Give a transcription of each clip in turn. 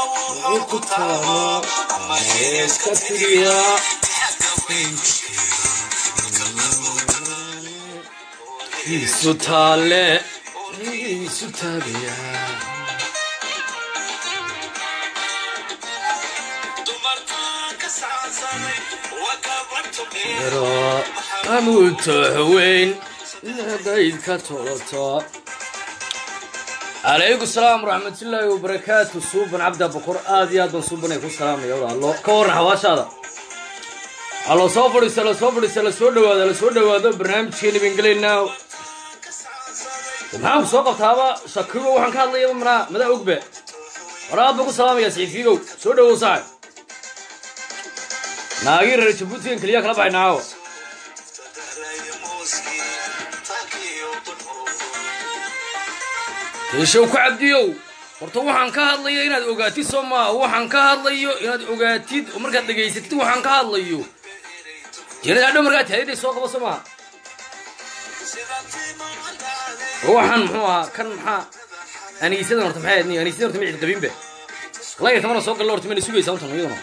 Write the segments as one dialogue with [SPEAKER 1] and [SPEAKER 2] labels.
[SPEAKER 1] ku taamo iska tiriya isu taale isu taagaya ero amuutox weyn nadayd ka toloto calaykum salaam waraxmatullaahi wabarakaatu suuban cabda boqor aad iyo aad baan suubanay ku salaamaya walaalo ka warran xawaashaada allo soo fadhiisa la soo fadhiisa la soo dhawaado la soo dhawaado barnaamijkeeni baan gelaynaa maxaan ku soo qabtaaba shakigo waxaan ka hadlayaba manaa madaa ogbe war aad baan ku salaamaya saxiifigow soo dhawow saaxib naagii reer jabuutigan keliya kala baxay naawo yeeshow ku cabdiyow horta waxaan ka hadlayo inaad ogaatid soo maaha waxaan ka hadlayo inaad ogaatid oo markaad dhegaysatid waxaan ka hadlayo jeenada hadhow markaad taadiday soo qabo soo maaha waxaan muxuu ahaa kan maxaa aniisadan horta maxay ahayd aniisadan horta micid qabinbe layr tamana soo galla horta mana sugaysaa horta iyaduna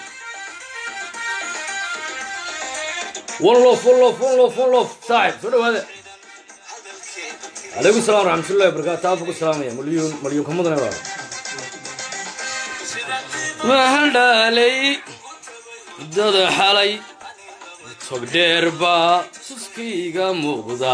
[SPEAKER 1] one lof one lof one lof one lof saaxib soo dhawaada calaykum salam waraxmatullahi wabarakatu aad ku salaamaya malyuun malyuunka mudane waa waxaan dhaalay dada xalay tog dheer baa suskayga muuqda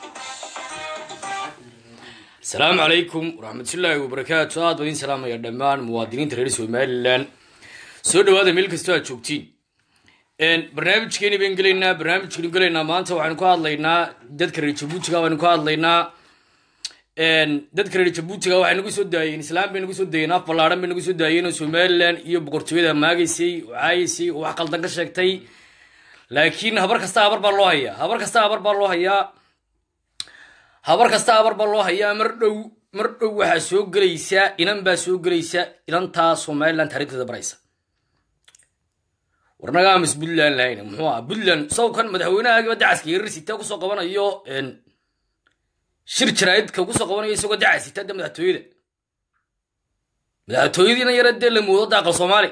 [SPEAKER 1] asalaamu calaykum waraxmatullaahi wabarakaatu aad baan idin salaamaya dhammaan muwaadiniinta reer somalilan soo dhawaada meel kastoo aad joogtiin barnaamijkeeni baan gelaynaa barnaamijkeenu gelaynaa maanta waxaynu ka hadlaynaa dadka reer jabuutiga baynu ka hadlaynaa dadka reer jabuutiga waxay nagu soo daayeen islaam bay nagu soo daayeen af ballaaran bay nagu soo daayeen oo somalilan iyo boqortooyada maagaysay oo caayaysay oo wax qaldan ka sheegtay laakiin habar kasta habar baa loo hayaa habar kasta habar baa loo hayaa habar kasta habar baa loo hayaa mar dhow mar dhow waxaa soo gelaysa inan baa soo gelaysa inantaa somalilan taariikhdeeda baraysa warnagaamis puntland lahayna muxuu aha puntland sawkan madaxweynahagiiba dacaska yarisita kusoo qabanayo shir jaraa'idka kusoo qabanayo isagoo dacasita de madaxtooyada madaxtooyadiina yara dee la moodo da aqal soomaali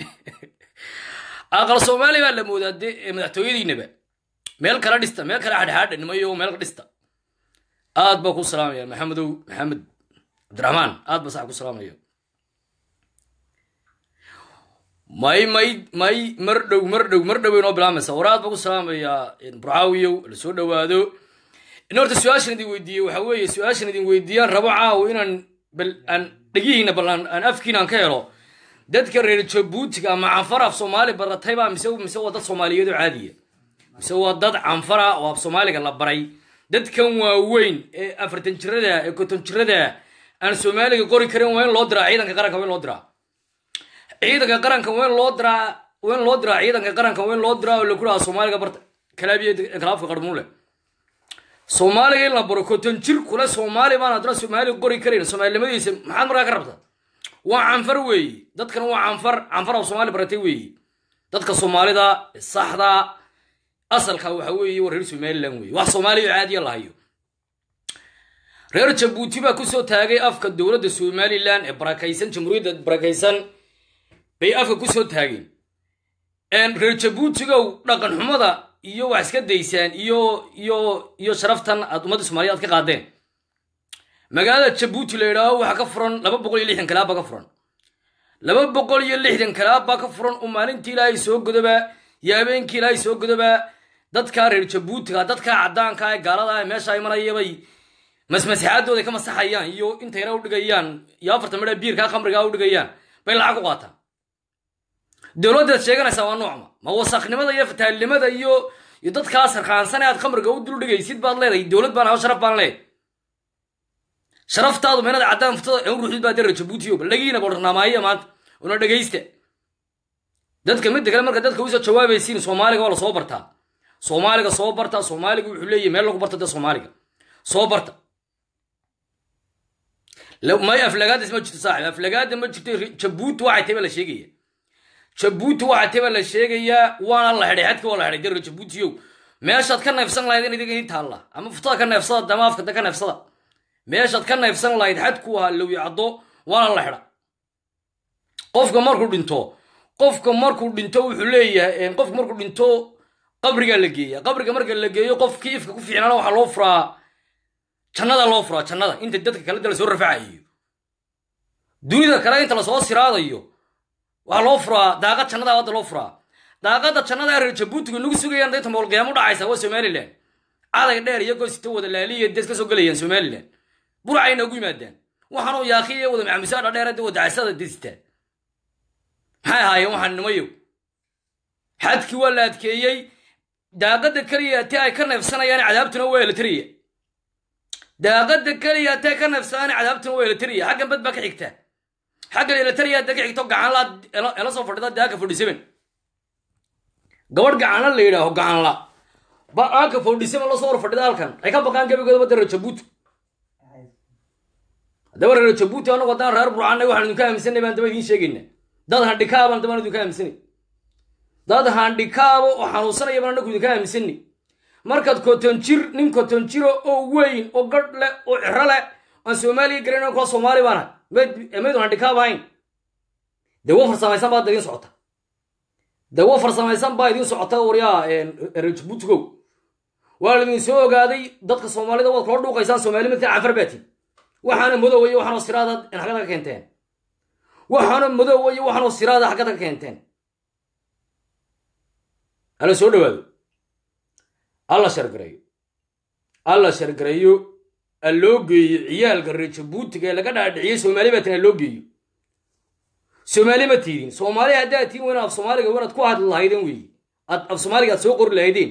[SPEAKER 1] aqal soomaali baa la moodaa de madaxtooyadiinaba meel kala dhista meel kale hadhaadha nimayo meel ka dhista aad baa ku salaamaya maxamedow maxamed cabdiraxmaan aad baa sax ku salaamaya may may may mar dhow mar dhow mar dhow inoo bilaamaysa waraad baa ku salaamayaa burcaawiyow la soo dhawaado in horta su-aashan idin weydiiyey waxa weeye su-aashan idin weydiiyaan rabo caawo inaan bal aan dhegihiina bal aan afkiina aan ka helo dadka reer jabuutiga ama canfar af soomaali baratayba mise mise waa dad soomaaliyeed oo caadiya mise waa dad canfara oo af soomaaliga la baray dadkan waaweyn ee afartan jirada ee konton jirada aan soomaaliga qori karin waa in loo diraa ciidanka qaranka waa in loo diraa ciidanka qaranka waa in loo diraa waa in loo diraa ciidanka qaranka waa in loo diraa oo laku dhaha soomaaliga barta kalaabiya kalaafka qarmuun leh soomaaliga in la baro konton jir kule soomaali baan haddana soomaaliga qori karayn soomaalinimadiisa maxaad markaa ka rabta waa canfar weeyi dadkan waa canfar canfar af soomaali baratay weeyi dadka soomaalida saxda asalka waxa weeye waa reer somaliland weeye wax soomaaliya caadiya lahayo reer jabuuti baa kusoo taagay afka dowladda somalilan ee barakaysan jamhuuriyadda barakaysan bay afka kusoo taageen reer jabuutigow dhaqan xumada iyo wax iska daysaan iyo iyo iyo sharaftan aad ummadda soomaliya aad ka qaadeen magaalada jabuuti la yidhaaho waxaa ka furan laba boqol iyo lixdan kalaab baa ka furan laba boqol iyo lixdan kalaab baa ka furan oo maalintii ilaahay soo godoba iyo habeenkii ilaahay soo godoba dadka reer jabuutiga dadka caddaanka ee gaalada ee meesha ay marayabay masmasixaadooda ka masaxayaan iyo intayna u dhigayaan iyo afartan midha biirkaa khamrigaa u dhigayaan bay lacag u qaataan dowladdaad sheeganaysaa waa noocma ma wasaknimada iyo fataalnimada iyo iyo dadkaa sarkaansan ee aad khamriga u dul dhigaysid baad leedahay dowlad baan aho sharaf baan leedahay sharaftaadu meenada caddaan furtada ee u ruuxdid baa dee reer jabuutiyo bal dhagiina bodharnaamaaya maanta una dhegaysta dadka midda kale marka dadka usoo jawaabaysiin soomaaliga waa lasoo bartaa soomaaliga soo barta soomaaliga wuxuu leeyahy meel lagu barta dee soomaaliga soo barta may aflagaadis ma jirto saaxib aflagaada ma jirto jabuuti waxay tahay baa la sheegaya jabuuti waxay tahay baa la sheegayaa waana la xidhay xadka waa la xidhay dee jabuutiyow meeshaad ka neefsan lahayd in idiga ii taalla ama furtada ka neefsada ama afkada ka neefsada meeshaad ka neefsan lahayd xadku ahaa lowi caddo waana la xidha qofka markuu dhinto qofka markuu dhinto wuxuu leeyahay qofka markuu dhinto qabrigaa la geeya qabriga marka la geeyo qofkii ifka ku fiicnaana waxaa loo furaa jannada loo furaa jannada inta dadka kale da lasoo rafacayo dunida kale inta lasoo siraadayo waxaa loo furaa daaqad jannada hadda loo furaa daaqada jannada reer jabuutiga nagu sugayaan daynta moolqiyaamo dhacaysa waa somalilan caday dheer iyagoo sita wada laaliya dees ka soo gelayaan somalilan burcayna ugu yimaadaan waxaanoo yaakiya wada maxamusaadha dheer wada casada destaa maxay ahaayeen waxaan nimayow xadkii waa la adkeeyey daaqada keliya ti ay ka neefsanayaan cadaabtuna waa elatariya daaqada keliya ti ay ka neefsanayaan cadaabtuna waa elatariya xaggan bad baa ka xigta xaggan elatariya hadda ka xigto gacanla ela soo fadhida daaka forty seven gabadh gacanla la yidhaaho gacanla ba aanka forty seven lasoo hor fadhida halkan ay ka baqaan gebigoodaba dara jabuuti haddaba reer jabuuti anagu haddaan reer burcanay waxaan idinka aaminsanay baan daba idiin sheegayna dad handhikaabaan dabaan idinka aaminsanay dad handhikaabo oo xanuunsanaya baan anagu idinka aaminsanay markaad kotonjir nin kotonjiro oo weyn oo gadh leh oo ciro leh aan soomaaliya garayn kuwa soomaali baana maydun handhikaab ahayn dawo farsamaysan baa idiin socota dawo farsamaysan baa idiin socota waryaa reer jabuutigow waa laidin soo ogaaday dadka soomaalida waad kula dhuuqaysaan soomaali midkan canfar baatiin waxaana madoowa iyo waxaanoo siraada xaggada ka keenteen waxaana madoowa iyo waxaanoo siraada xaggada ka keenteen alla soo dhawaado alla shargareeyo alla shargareeyo a loo geeyo ciyaalka reer jabuutiga ee laga dhaadhiciyey soomaali baa tin a loo geeyo soomaali ma tiidin soomaali haddaad tiin weyn af soomaaliga wanaad ku hadli lahaydeen weeye ad af soomaaliga aad soo qori lahaydeen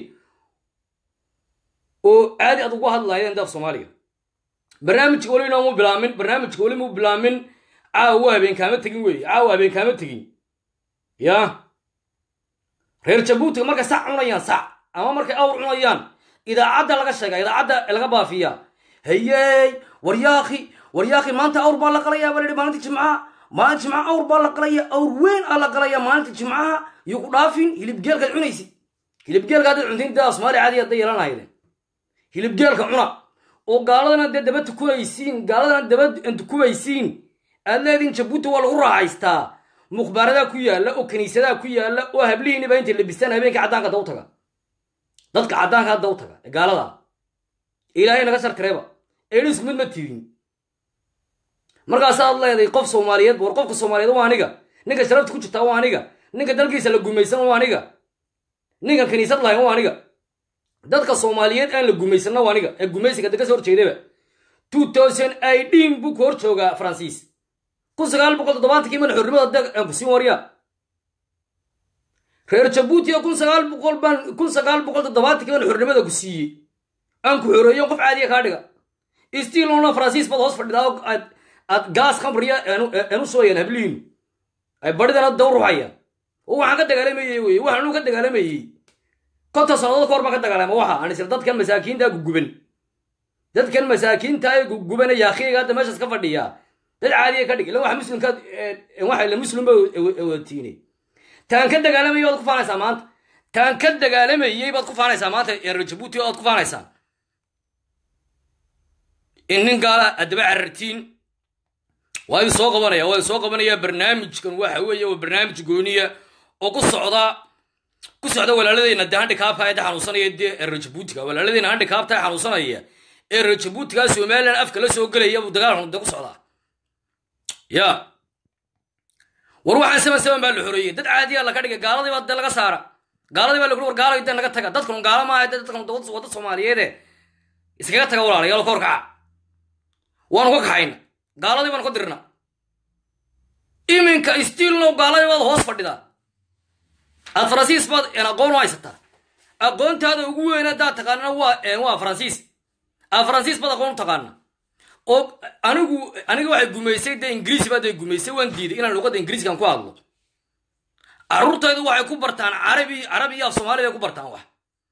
[SPEAKER 1] oo aadi aad ugu hadli lahaydeen af soomaaliga barnaamijka weli inoomu bilaamin barnaamijka weli mu bilaamin caawa habeen kaama tegin weeye caawa habeen kaama tegin ya reer jabuutiga markay sac cunayaan sac ama markay awr cunayaan idaacadda laga sheega idaacadda laga baafiya hayey waryaaki waryaaki maanta awr baa la qalaya baa lahi maalinta jimcaha maalinta jimcaha awr baa la qalaya awr weyn aa la qalaya maalinta jimcaha iyo ku dhaafin hilibgeelkaad cunaysid hilibgeelka haddaad cuntayn daa soomaali caadi hadday yeelanahayden hilibgeelka cuna oo gaaladana dee daba tukunaysiin gaaladana daba tukubaysiin aad leediin jabuuti waa lagu raaxaystaa mukhbaaradaa ku yaalla oo kiniisadaa ku yaalla oo hablihiiniba intay labistaan habeenka caddaanka hadda u taga dadka caddaanka hadda u taga ee gaalada ilaahay naga sharkareeba eedhi isku mid ma tiidin markaasaad leeday qof soomaaliyeed war qofka soomaaliyeed waa aniga ninka sharafta ku jirtaa waa aniga ninka dalkiisa la gumaysan waa aniga ninka kiniisad lahayn waa aniga dadka soomaaliyeed aan la gumaysanna waa aniga ee gumaysiga de ka soo horjeedaba two thousand idin buu ku hor joogaa faransiis kun sagaal boqol toddobaatankii mana xornimada aan kusiin warya reer jabuuti oo kun sagaal boqol baan kun sagaal boqol toddobaatankii baan xornimada ku siiyey aan ku xoreeyo qof caadiya kaa dhiga stilona faransiis baad hoos fadhidaa oo aad aad gaas khamriya aanu sooyaan hablihiinu ay badhidana daw ruxayaan oo waxaan ka dagaalamayey weye waxaan anu ka dagaalamayey konta sannadood kahor baan ka dagaalama waxa aan isla dadkan masaakiinta guguban dadkan masaakiinta ee guguban ee yaakhiyaga hadda meeshaas ka fadhiya dad caadiya ka dhig ila waxa muslimka waxa ila muslimba watiine taan ka dagaalamayay waad ku faanaysaa maanta taan ka dagaalamayey baad ku faanaysaa maanta reer jabuuti oad ku faanaysaa in nin gaala haddaba carartiin waa idin soo qabanaya waa idin soo qabanaya barnaamijkan waxa weeye waa barnaamij gooniya oo ku socda ku socda walaaladeyna dee handikaabka ee xanuunsanaya dee reer jabuutiga walaaladeyna handikaabta ee xanuunsanaya ee reer jabuutiga somalilan afka la soo gelaya buu dagaal de ku socdaa ya war waxaan seban seban baa la xoreeyey dad caadiya la ka dhigay gaaladii baa dee laga saara gaaladii baa lagu war gaalay dee naga taga dadkan gaala maaha dee dadkan wadda soomaaliyeede iskaga taga walaalayaal ka horkaca waanu ka kaxayna gaaladii baanu ka dirna iminka stiilno gaaladii baad hoos fadhidaa aad faransiis baad aqoon u haysataa aqoontaada ugu weyn haddaad taqaanana waa waa faransiis aad faransiis baad aqoon u taqaana oo anigu aniga waxay gumaysay dee ingiriisi baa dee gumaysay waan diiday inaan luqadda ingiriiskan ku hadlo carruurtaydu waxay ku bartaan carabi carabi iyo af soomaali bay ku bartaan wax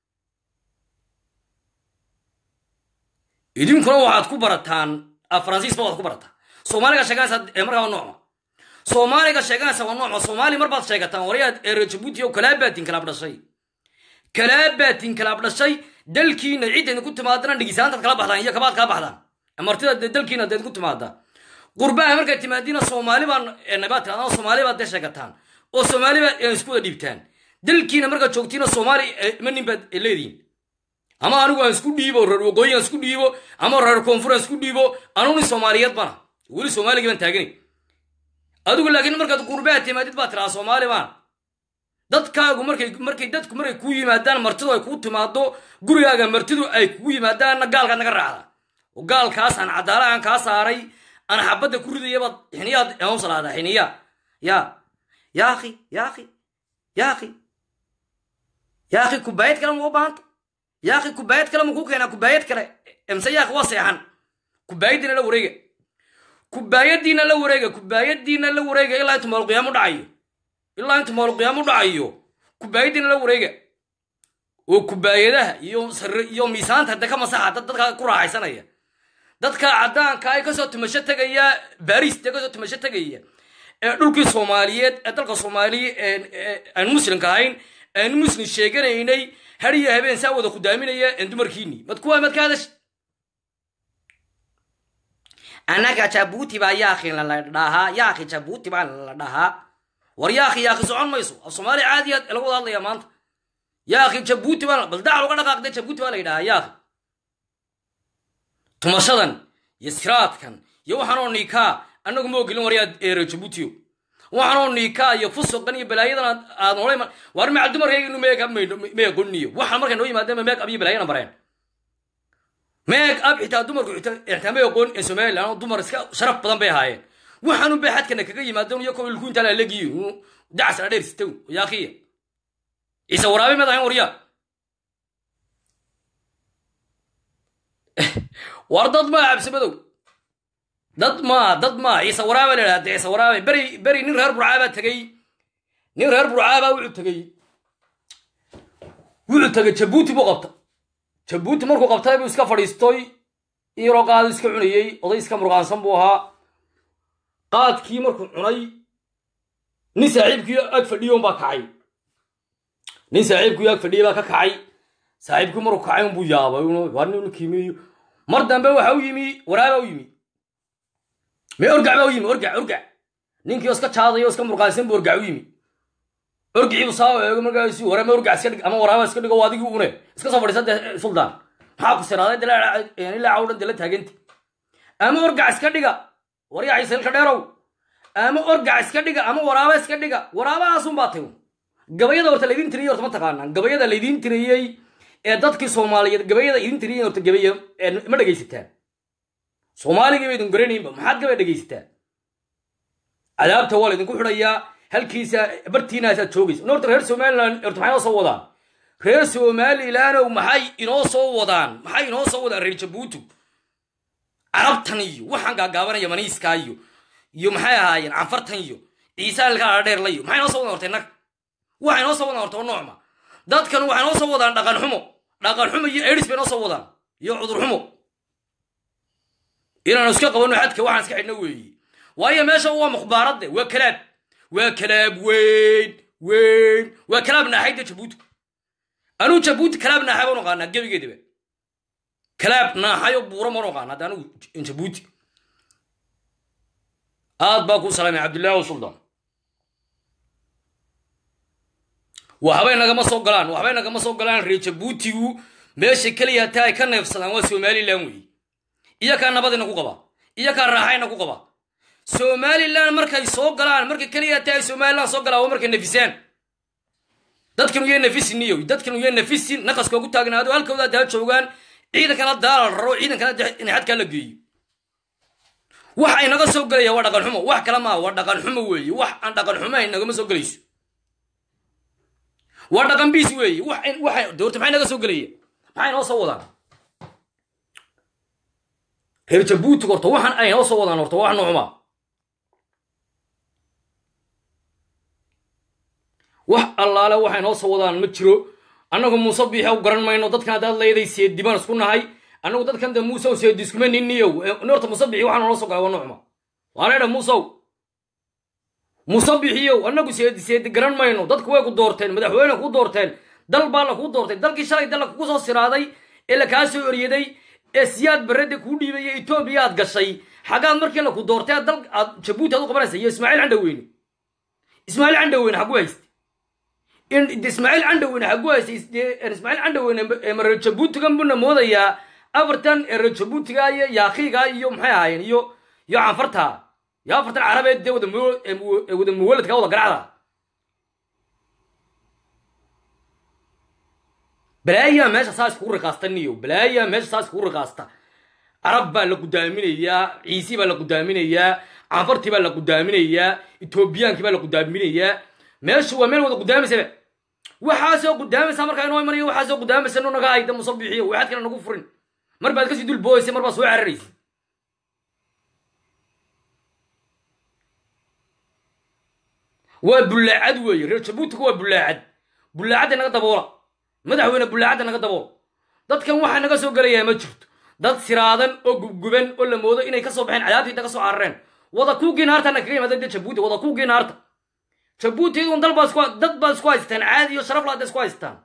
[SPEAKER 1] idinkuna waxaad ku barataan faransiis ba waad ku barataan soomaaliga sheeganaysa markaa waa noocma soomaaliga sheeganaysa waa noocma soomaali mar baad sheegataan waryaad reer jabuuti oo kalaabaatin kalaab dhashay kalaabaatin kalaab dhashay dalkiina cidda idinku timaadana dhigisaantaad kala baxdaan iyo kabaad kala baxdaan martida dalkiina da idinku timaada qurbaha markaad timaadiina soomaali baa nabaad tiraadaan oo soomaali baad dee sheegataan oo soomaali baad isku wada dhiibtaan dalkiina markaad joogtiina soomaali ma nin baad leediin ama anigu aan isku dhiibo reer waqooyi aan isku dhiibo ama reer koonfur aan isku dhiibo anuni soomaaliyeed bana weli soomaaligii baan taaganay adigu laakiin markaad qurbaha timaadid baa tiraa soomaali baan dadkaagu markay markay dadku markay kuu yimaadaan martidu ay kuu timaado gurigaaga martidu ay kugu yimaadaanna gaalkaad naga raacda oo gaalkaas aan cadaala aan kaa saaray aan xabadda ku ridayabaad xiniyaad aan salaada xiniya ya ya akhi ya akhi ya akhi ya akhi kubaayad kale ma u baahanta ya akhi kubaayad kale ma kuu keenaa kubaayad kale emse ya akhi waa seexan kubaayadiina la wareega kubaayadiina la wareega kubaayadiina la wareega ilaa intu maalqiyaamo dhacayo ilaa intu maalqiyaamo dhacayo kubaayadiina la wareega oo kubaayadaha iyo iyo miisaanta de ka masaxa dad dadka ku raaxaysanaya dadka caddaanka ay kasoo tumasho tegaya baris dee kasoo tumasho tegaya ee dhulkii soomaaliyeed ee dalka soomaaliya aan muslimka ahayn aan muslim sheeganaynay har iyo habeen saa wada khudaaminaya dumarkiini mad kuwa mad ka hadash annaga jabuuti baa yaakhi la dhahaa yaakhi jabuuti baa la dhahaa war yaakhi yaakhi socon mayso af soomaali caadiya lagu wada hadlaya maanta yaakhi jabuuti baa bal dacal uga dhaqaaqde jabuuti baa la yidhahaa yaakhi tumashadan iyo siraadkan iyo waxaanoo niikaa annagu ma ogolin waryaa eero jabuutiyo waxaanoo niikaa iyo fusuqan iyo balaayadan aad noolay war macal dumarkayginu meeg ab may aqooniyo waxaan markay noo yimaadeen meeg ab iyo balaayana bareen meeg ab xitaa dumarku xitaa may aqoon ee somaliland oo dumar iska sharaf badan bay ahaayeen waxaanun bay xadkana kaga yimaadeen iyo kow ilku intaa laalegiyo dacas la dheer sitow yaakiya ciise waraabe mad ahayn waryaa war dad maa cabsimadow dad maa dad maa ciise waraabe la idhahda ciise waraabe beri beri nin reer burcaabaa tegey nin reer burcaabaa wuxuu tegey wuxuu tegey jabuuti buu qabta jabuuti markuu qabtay buu iska fadhiistoy iyaroo qaadu iska cunayey oday iska murqaansan buu ahaa qaadkii markuu cunay nin saaxiibkii ag fadhiyo baa kacay nin saaxiibkii ag fadhiyay baa ka kacay saaxiibkii markuu kacay unbuu yaabay waa nin kiimiyo mar dambe waxa u yimi waraaba u yimi me orgac baa u yimi orgac orgac ninkii iska jaadayo iska murqaansan buu orgac u yimi orgicii buu saa eego markaasi warame orgac iska dhig ama waraaba iska dhigo adigii une iska soo fadhiisa dee suldaan maxaa ku siraaday ilaa cawdhan dee la taaganta ama orgac iska dhiga waryaa ciisilka dheerow ama orgac iska dhiga ama waraaba iska dhiga waraabahaasun baa tayo gabayada horta laydin tiriyey horta ma taqaanaan gabayada laydin tiriyey ee dadkii soomaaliyeed gabayada idin tiriyeen horta gabaya ma dhegaysataan soomaaligii ba idin garanaynba maxaad gabay dhegaysataan cadaabta waa laydinku xidhayaa halkiisa bartiinaasaad joogaysa horta reer somaliland horta maxay noo soo wadaan reer somalilandow maxay inoo soo wadaan maxay inoo soo wadaan reer jabuuti carabtan iyo waxaan gaagaabanaya maniiskaa iyo iyo maxay ahaayeen canfartan iyo ciisaalkaa dheerla iyo maxay noo soo wadaan horta innaga waxay noo soo wadaan horta oo noocma dadkan waxay noo soo wadaan dhaqan xumo dhaqan xumo iyo edis bay noo soo wadaan iyo cudur xumo inaanu iska qabanno xadka waxaan iska xidhno weeye waayo meesha waa mukhbaaradde waa kalaab waa kalaab weyn weyn waa kalaab naaxayda jabuuti anuu jabuuti kalaab naaxay baan oqaanaa gebigeedaba kalaab naaxayo buura maan oqaana hadda anigu jabuuti aad baa ku salaamay cabdullaahi o suldaan waxbay nagama soo galaan waxbay nagama soo galaan reer jabuutigu meesha keliya hataa ay ka neefsadaan waa somalilan weeye iyakaa nabadina ku qaba iyakaa raaxayna ku qaba somalilan markay soo galaan marka keliya hataa ay somalilan soo galaan waa markay nafisaan dadkan uya nafisiniyo dadkan uya nafisin naqaska ugu taagnaado halkooda daa joogaan ciidankana daala raro ciidankana in xadkaa la geeyo waxa inaga soo gelaya waa dhaqan xumo wax kale maa waa dhaqan xumo weeye wax aan dhaqan xumahayn nagama soo gelayso waa dhaqan biis weeye waxa doorta maxay naga soo gelaya maxay noo soo wadaan reer jabuuti horta waxaan ay noo soo wadaan horta wax noocuma wax allaale waxay noo soo wadaan ma jiro annagu muuse biixa u garan mayno dadkan haddaad leeday seedi baan isku nahay annagu dadkan de muusew seedi iskuma niniyow horta muuse bixi waxaa noola soo galay waa noocuma waanedha muusew muuse bixiyow annagu seedi seedi garan mayno dadku way ku doorteen madaxweyne ku doorteen dal baa la kuu doortay dalkii shalay dalla kugu soo siraaday ee la kaa soo eryaday ee siyaad barredda kuu dhiibaya etoobiya aad gashay xaggaad markii laku doortay dal aad jabuuti aad u qabanaysa iyo ismaaciil candhaweyne ismaaciil candhaweyne xagu hayste ismaaciil candhaweyne xagu haystay ismaaciil candhaweyne reer jabuutigan buna moodayaa afartan reer jabuutiga iyo yaakiiga iyo maxay ahaayeen iyo iyo canfarta iyo afartan carabeed dee wada wada muwaladka wada garacda balaayaa meesha saa iskugu riqaasta niyo balaayaa meesha saa iskugu riqaasta carab baa la gudaaminayaa ciisi baa la gudaaminayaa canfartii baa la gudaaminayaa etoobiyaankii baa la gudaaminayaa meeshu waa meel wada gudaamaysaba waxaasoo gudaamaysa markaa inoo imanayo waxaasoo gudaamaysa nu naga hayda musabixiyo waxaad kale nagu furin mar baad kasii dul booysa mar baad soo cararaysa waa bullaacad weeye reer jabuutiga waa bullaacad bullaacadda naga daboola madaxweyne bullaacadda naga daboola dadkan waxaa naga soo gelayaa ma jirto dad siraadan oo gubguban oo la moodo inay kasoo baxeen cadaabtiita ka soo carareen wada kuugii naartana kaga yimaada de jabuuti wada kuugii naarta jabuutidun dal baa isku dad baad isku haystaan caadi iyo sharaf laada isku haystaan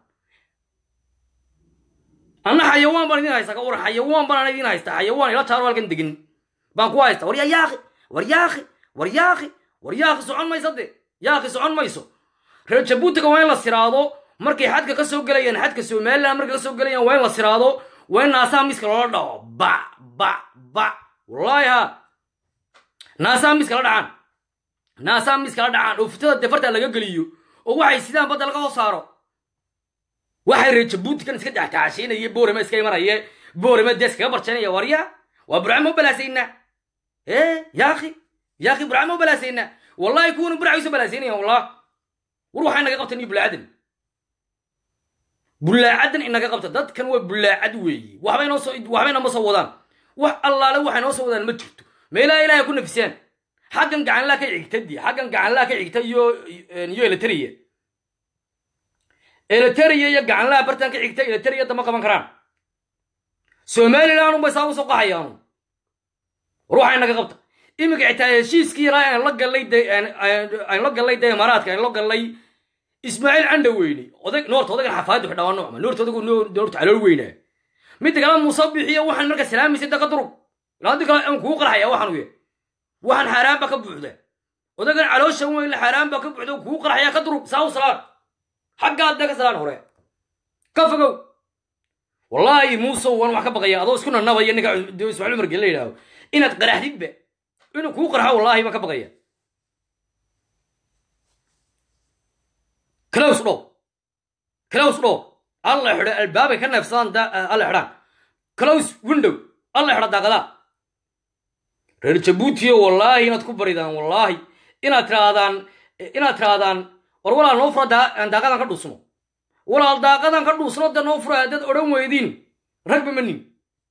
[SPEAKER 1] anna xayawaan baan idin haysta ka war xayawaan baan idin haysta xayawaan ila taaro halkan degin baan ku haysta war yaa yaaqi war yaaqi war yaaqi war yaaqi socon mayso de yaaqi socon mayso reer jabuutiga waa in la siraado markay xadka ka soo gelayaan xadka somaliland markay ka soo gelayaan waa in la siraado waa in naasaha miska loola dhaco ba ba ba wallaahi ha naasaha miska la dhacaan naasaha miska la dhacaan oo fitada defarta laga geliyo oo waxay sidaan badda laga hoo saaro waxay reer jabuutikan iska daxtaashiinaya boorama iska imanaya boorama dee iskaga barjanaya warya waa burcama u balaasaynaa ee yaaqi yaaqi burcama u balaasaynaa wallahi kuwana burcay usoo balaasaynaya wallah war waxay naga qabtan iyo bulaacadan bullaacadan inaga qabta dadkan waa bullaacad weeye waxbay noo soo waxbay nooma soo wadaan wax allaale waxay noo soo wadaan ma jirto meelaha ilaahay ku nafisaan xaggan gacanlaa ka xigta di xaggan gacanlaa ka xigta iyo iyo eleteriya eleteriya iyo gacanlaa bartan ka xigta eleteriya dama qaban karaan somaliland unbay saa usoo qaxayaanu war waxay naga qabta iminka xitaa heshiiskii yaraa aan la gallay aan la gallay de imaaraadka aan la gallay ismaaciil candhaweyne odag noorta odagan xafaadu xidhaa nocma noorta odagu noorta calool weynaa midda kale muuse bixiyo waxaan marka salaamaysay daka durug ilaa haddi kale aan kugu qarxaya waxaan uye waxaan xaaraan baa ka buuxda odagan caloosha weyn xaaraan baa ka buuxda kugu qarxaya ka durug saa u salaan xaggaad ka salaan hore ka fogow wallaahi muuse waan wax ka baqaya adoo isku nanabaya ninka ismaaciil umar gel la yidhaaho inaad qaraxdidba inuu kugu qarxo wallaahi baan ka baqaya close dhow close dhow alla xidho albaabay ka neefsadaan alla xidhaan close window alla xidho daaqadaa reer jabuutiyo wallaahi inaad ku baridaan wallaahi inaad tiraadaan inaad tiraadaan war walaal noo fura daaqadan ka dhuusno walaal daaqadan ka dhuusno da noo fura haddaad odhan weydiin ragba manin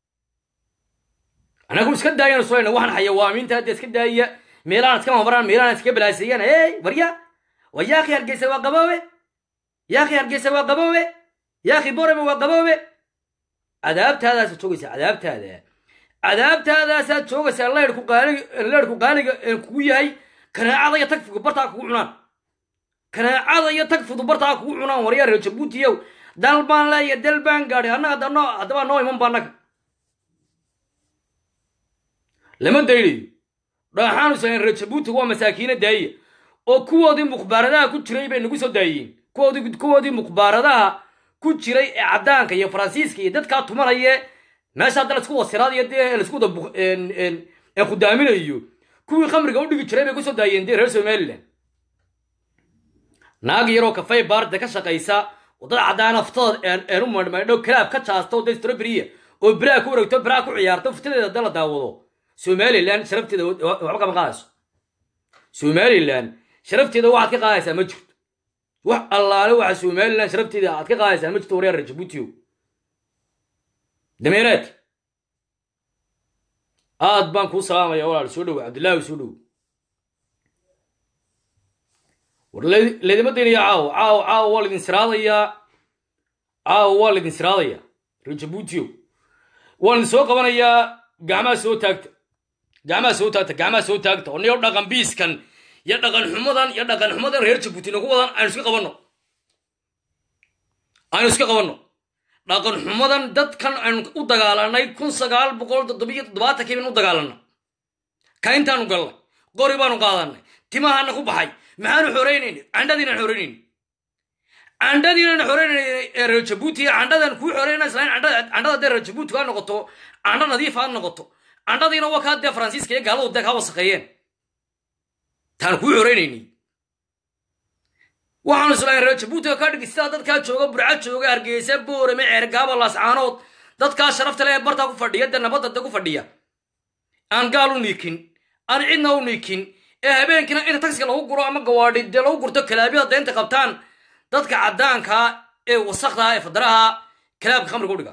[SPEAKER 1] anagu iska daayaan sulayna waxaan xayawaamiinta hadda iska daaya meelahan iska mamaraan meelahan iska balaaseeyaan hey warya wa yaakhi hargeysa waa qaboobe yaakhi hargeysa waa qaboobe yaakhi borame waa qaboobe cadaabtaadaasaad joogaysaa cadaabtaada cadaabtaadaasaad joogaysaa leyrku qaaliga leyrku qaaliga kugu yahay kanaacada iyo tagfigu bartaa kugu cunaan kanaacada iyo tagfidu bartaa kugu cunaan waryaa reer jabuutiyow dal baan leeya dal baan gaadhay annaga dano haddaba noo iman ba annaga lama daynayo dhaaxaanu sayn reer jabuuti waa masaakiina daaya oo kuwoodii mukhbaaradaha ku jiray bay nagu soo daayeen kuwoodii kuwoodii mukhbaaradaha ku jiray ee caddaanka iyo faransiiska iyo dadkaa tumanaya meesha hadda laisku wasiraadayo dee laisku wada khudaaminayo kuwii khamriga u dhigi jiray bay kusoo daayeen dee reer somaliland naag yaroo kafay baarda ka shaqaysa wadada caddaana futadood een u madhmaydho kalaab ka jaasto de stroberiya oo biraa ku wareegto biraa ku ciyaarto futadeeda hadda la daawado somaliland sharafteeda waxba kama qaadayso somaliland sharafteeda waxaad ka qaadaysaa ma jirto wax allaale waxa somaliland sharafteeda aad ka qaadaysaa ma jirto waryaar reer jabuutiyo dameeraad aad baan kuu salaamaya walaal soo dhowo cabdillaahi soo dhowo war laydima daynaya caawo caawo caawo waa laydin siraadayaa caawo waa laydin siraadayaa reer jabuutiyo waan idin soo qabanayaa gacmaha soo taagta gacmaha soo taagta gacmaha soo taagta oo niyo dhaqan biiskan iyo dhaqan xumadan iyo dhaqan xumadan reer jabuuti nagu wadan aynu iska qabanno aynu iska qabanno dhaqan xumadan dadkan aynu u dagaalanay kun sagaal boqol toddobiyo toddobaatankii baynu u dagaalanna kayntaanu gallay qori baanu qaadanay timahana ku baxay maxaanu xoreynayna candhadiinaan xoreynayna candhadiinaan xoreynayna ee reer jabuuti candhadan kuu xoreynayna islain candhada dee reer jabuuti kaa noqoto candho nadiif aad noqoto candhadiina waa kaa dee faransiiska iyo gaaladu dee kaa wasaqeeyeen taan kuu xoreynayni waxaanu islahayn reer jabuutiga ka dhigi sidaa dadkaa jooga burca jooga hargeysa boorame ceergaaba laascaanood dadkaa sharafta le ee bartaa ku fadhiya dee nabadda dee ku fadhiya aan gaal u niikin aan cidna u niikin ee habeenkiina inta tagsiga lagu guro ama gawaadhi dee lagu gurto kalaabyada deynta qabtaan dadka caddaankaa ee wasakdaha ee fadaraha kalaabka khamriga u dhiga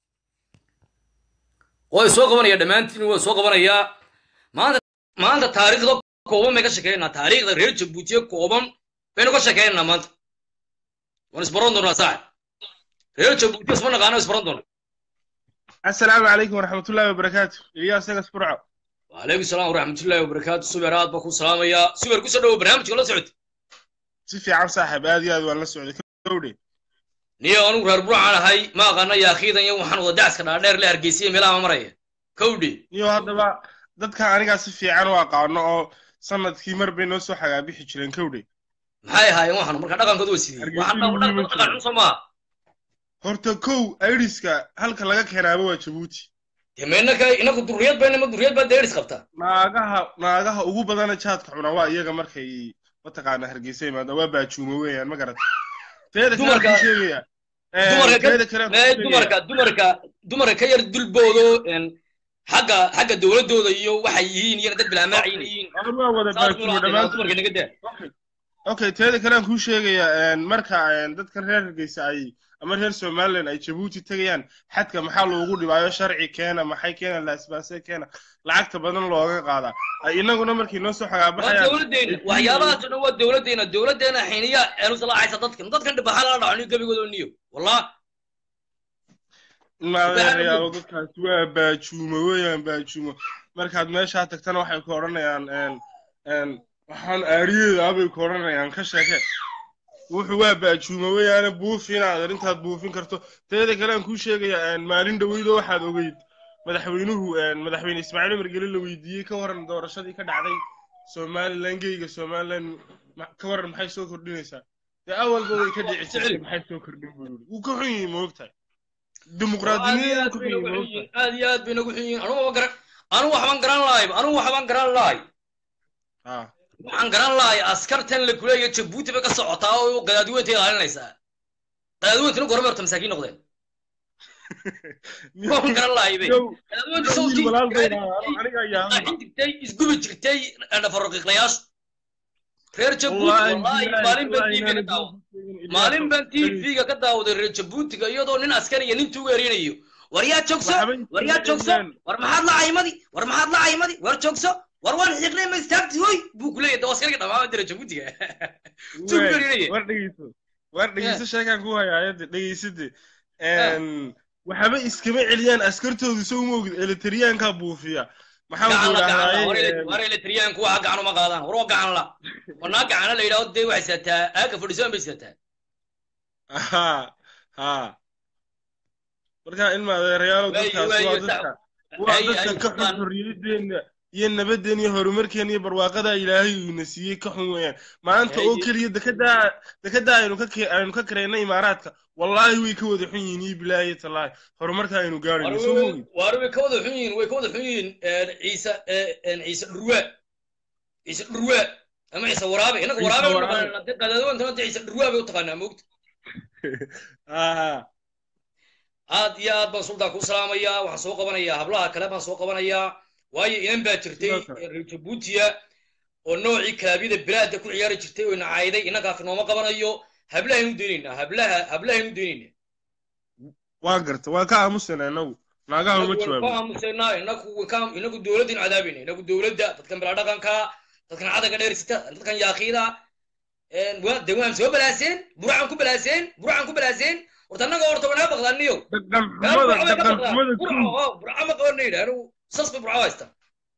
[SPEAKER 1] way soo qabanaya dhammaantiin way soo qabanayaa maanta maanta taariikhda kooban bay ka shekeynaa taariikhda reer jabuutiye kooban baynu ka shekeynaa maanta waan isbaran doonaa saaxib reer jabuutiye isma naqaano isbaran doona
[SPEAKER 2] السلام عليكم ورحمة الله وبركاته إياس نقص برعو
[SPEAKER 1] وعليكم السلام ورحمة الله وبركاته سوبر هاد بكون سلام يا سوبر كوسا دو برنامج ولا سعود
[SPEAKER 2] سيفي عم صاحب هذه هذا ولا سعودي كودي
[SPEAKER 1] niyo anugu reer burca ahay ma aqaana yaa akhiidan iyo waxaan wada dacska dhaadheer le hargeysiya meelaha ma maraya kowdhi
[SPEAKER 2] niyo haddaba dadka anigaa si fiican u aqaano oo sanadkii mar bay noo soo xagaabixi jireen kowdhi
[SPEAKER 1] maxay ahaayeen waxaan marka dhaqankooda waa sidii
[SPEAKER 2] Hargeysa
[SPEAKER 1] waxaan
[SPEAKER 2] iyo Muhiim
[SPEAKER 1] dhaqan xun soo maaha
[SPEAKER 2] horta kow iriska halka laga keenaaba waa jabuuti
[SPEAKER 1] dee ma innaka inaku durriyad bayna ma durriyad baa deeris qabtaa
[SPEAKER 2] naagaha naagaha ugu badana jaadka cuna waa iyaga markay mataqaana hargeysa imaada waa baajuuma weeyaan ma garata teeda kale
[SPEAKER 1] Dumarka-
[SPEAKER 2] waxaan sheegayaa Eh,
[SPEAKER 1] dumarka ka-
[SPEAKER 2] teeda kale waxaan
[SPEAKER 1] mee
[SPEAKER 2] sheegayaa-
[SPEAKER 1] dumarka dumarka dumarka ka yar dulboodo een, xagga xagga dowladooda iyo waxay yihiin iyana dad bilaamaaciin yihiin
[SPEAKER 2] Aan waa wada
[SPEAKER 1] saas
[SPEAKER 2] baajuuma
[SPEAKER 1] mula
[SPEAKER 2] dhammaantood
[SPEAKER 1] dumarka naga daa
[SPEAKER 2] Okay. okay teeda kale aan kuu sheegayaa een, marka een, dadkan reer hargeysa ay ama reer somaliland ay jabuuti tegayaan xadka maxaa loogu dhibaayo sharci keena maxay keena laasbaase keena lacagta badan looga qaadaa ay inaguna markay noo soo
[SPEAKER 1] waa
[SPEAKER 2] xagaabaxayaan
[SPEAKER 1] dowladdeena
[SPEAKER 2] ay-
[SPEAKER 1] waxyaabahaas oo dhan waa dowladdeena dowladdeena xiniya eenu salaacaysa dadkan dadkan dhibaxa lala dhaco niyo gebigooda niyo wallah
[SPEAKER 2] maadeerayaalo dadkaasi waa baajuumo weeyaan baajuumo markaad meeshaa tagtana waxay ku odhanayaan een, een, waxaan aariyeeda abay ku odhanayaan ka sheeke wuxuu waa baajuumo weeyaane buufi inaad arrintaad buufin karto teeda kale aan kuu sheegayaa een, maalin dhoweydo waxaad ogeyd madaxweynuhu een, madaxweyne ismaaciil umar geli la weydiiyey ka waran doorashadii ka dhacday somalilan geyga somalilan ma- ka waran maxay soo kordhinaysaa dee awalba way ka dhici jirtay maxay soo kordhin buu yidhi wuu ka xun yihi moogtahay dimuqraadinimada wuu ka xun yihi moogtahay
[SPEAKER 1] aad iyo aad bay nagu xun yihiin anugu garan anugu waxbaan garan lahay anugu waxbaan garan lahay
[SPEAKER 2] Ah.
[SPEAKER 1] waxaan garan lahay askartan la kuleeya jabuuti bay ka socotaa oo gadaadiweynta ilaalinaysaa gadaadiweyntuna gorme horta masaakiin noqdeen waxaan garan lahay bay
[SPEAKER 2] Yow,
[SPEAKER 1] gadaadiweynta
[SPEAKER 2] wiil
[SPEAKER 1] sawtii
[SPEAKER 2] walaal bay dhahaa, aniga ayaa
[SPEAKER 1] qaaxin jirtay isgubi jirtay dhafaroqiiqlayaashu reer jabuuti
[SPEAKER 2] Wallaahi,
[SPEAKER 1] wallaahi
[SPEAKER 2] billaahi,
[SPEAKER 1] maalin baan
[SPEAKER 2] wallaahi,
[SPEAKER 1] tv-ga ka
[SPEAKER 2] inaan
[SPEAKER 1] daawaday maalin baan tv-ga ka daawaday reer jabuutiga iyadoo nin askariya nin tuuga erinayo war yaa joogso
[SPEAKER 2] Waxba
[SPEAKER 1] war yaa joogso
[SPEAKER 2] intaan-
[SPEAKER 1] war maxaad la caymadi war maxaad la caymadi war joogso war waan xiiqnay ma istaagti hoy buu ku leeyahay askariga dhamaama jira jabuutiga tuuga
[SPEAKER 2] Wey,
[SPEAKER 1] erinaya
[SPEAKER 2] war dhegeyso war dhegeyso sheekaan ku hayaa ayada dhegeysade waxaba iskama celiyaan askartoodu soo moogid eletriyaankaa buufiya maxaan
[SPEAKER 1] gacan
[SPEAKER 2] ku
[SPEAKER 1] la gacan la
[SPEAKER 2] idhahdaa
[SPEAKER 1] war eletriyaanku waxa gacan uma qaadaan war waa gacan la wanaa gacana la yidhahdo dee waxay sidataa aaga fadhisoan bay sidataa
[SPEAKER 2] ha ha marka ilma adeerayaalo
[SPEAKER 1] Wey,
[SPEAKER 2] dadkaas
[SPEAKER 1] wey,
[SPEAKER 2] waa
[SPEAKER 1] wey,
[SPEAKER 2] dadka waa
[SPEAKER 1] ay-
[SPEAKER 2] dadka
[SPEAKER 1] ay
[SPEAKER 2] ka xun
[SPEAKER 1] dadkaan-
[SPEAKER 2] xorriyadeena iyo nabadeena iyo horumarkeena iyo barwaaqada ilaahay uuna siiyey ka xun weeyaan maanta oo
[SPEAKER 1] Ay-
[SPEAKER 2] keliya dekedaa dekedaa aynu ka ke- aynu ka kareyna imaaraadka wallaahi way ka wada xun yihiin iyo bilaahi tallaahi horumarka aynu gaarayno soo moogid
[SPEAKER 1] waar way ka wada xun yihiin way ka wada xun yihiin ciise ciise dhurwaa ciise dhurwaa ama ciise waraabe innaga
[SPEAKER 2] Ciise
[SPEAKER 1] waraabe
[SPEAKER 2] Waraabe.
[SPEAKER 1] naqaanaa qadaadawantana dee ciise dhurwaa bay u taqaanaa moogta
[SPEAKER 2] aha
[SPEAKER 1] aad iyo aad baan sultaan kuu salaamayaa waxaan soo qabanayaa hablaha kale baan soo qabanayaa waayo inan baa jirtay
[SPEAKER 2] Sidoo kale.
[SPEAKER 1] ee reer jabuutiya oo noocii kalaabiyada bilaada ku ciyaari jirtay oo nacayday innagaa finooma qabanayo hablahaynu daynaynaa hablaha hablahaynu daynaynaa
[SPEAKER 2] waan garta waan ka aamusana inagu naagaha uma
[SPEAKER 1] inagu
[SPEAKER 2] jawaabo
[SPEAKER 1] aamusaynaa inagu ka- inagu dowladdin cadaabayna inagu dowladda dadkan bilaa dhaqanka dadkan cadaga dheersita dadkan yaakiida waa- de waan soo balaaseen buracaan ku balaaseen buracaan ku balaaseen horta annaga horta wanaa baqdaaniyo
[SPEAKER 2] dhaqan xumada dhaqan xumada kow
[SPEAKER 1] burca ma qabanna yidhi anigu sas bay burca u haystaa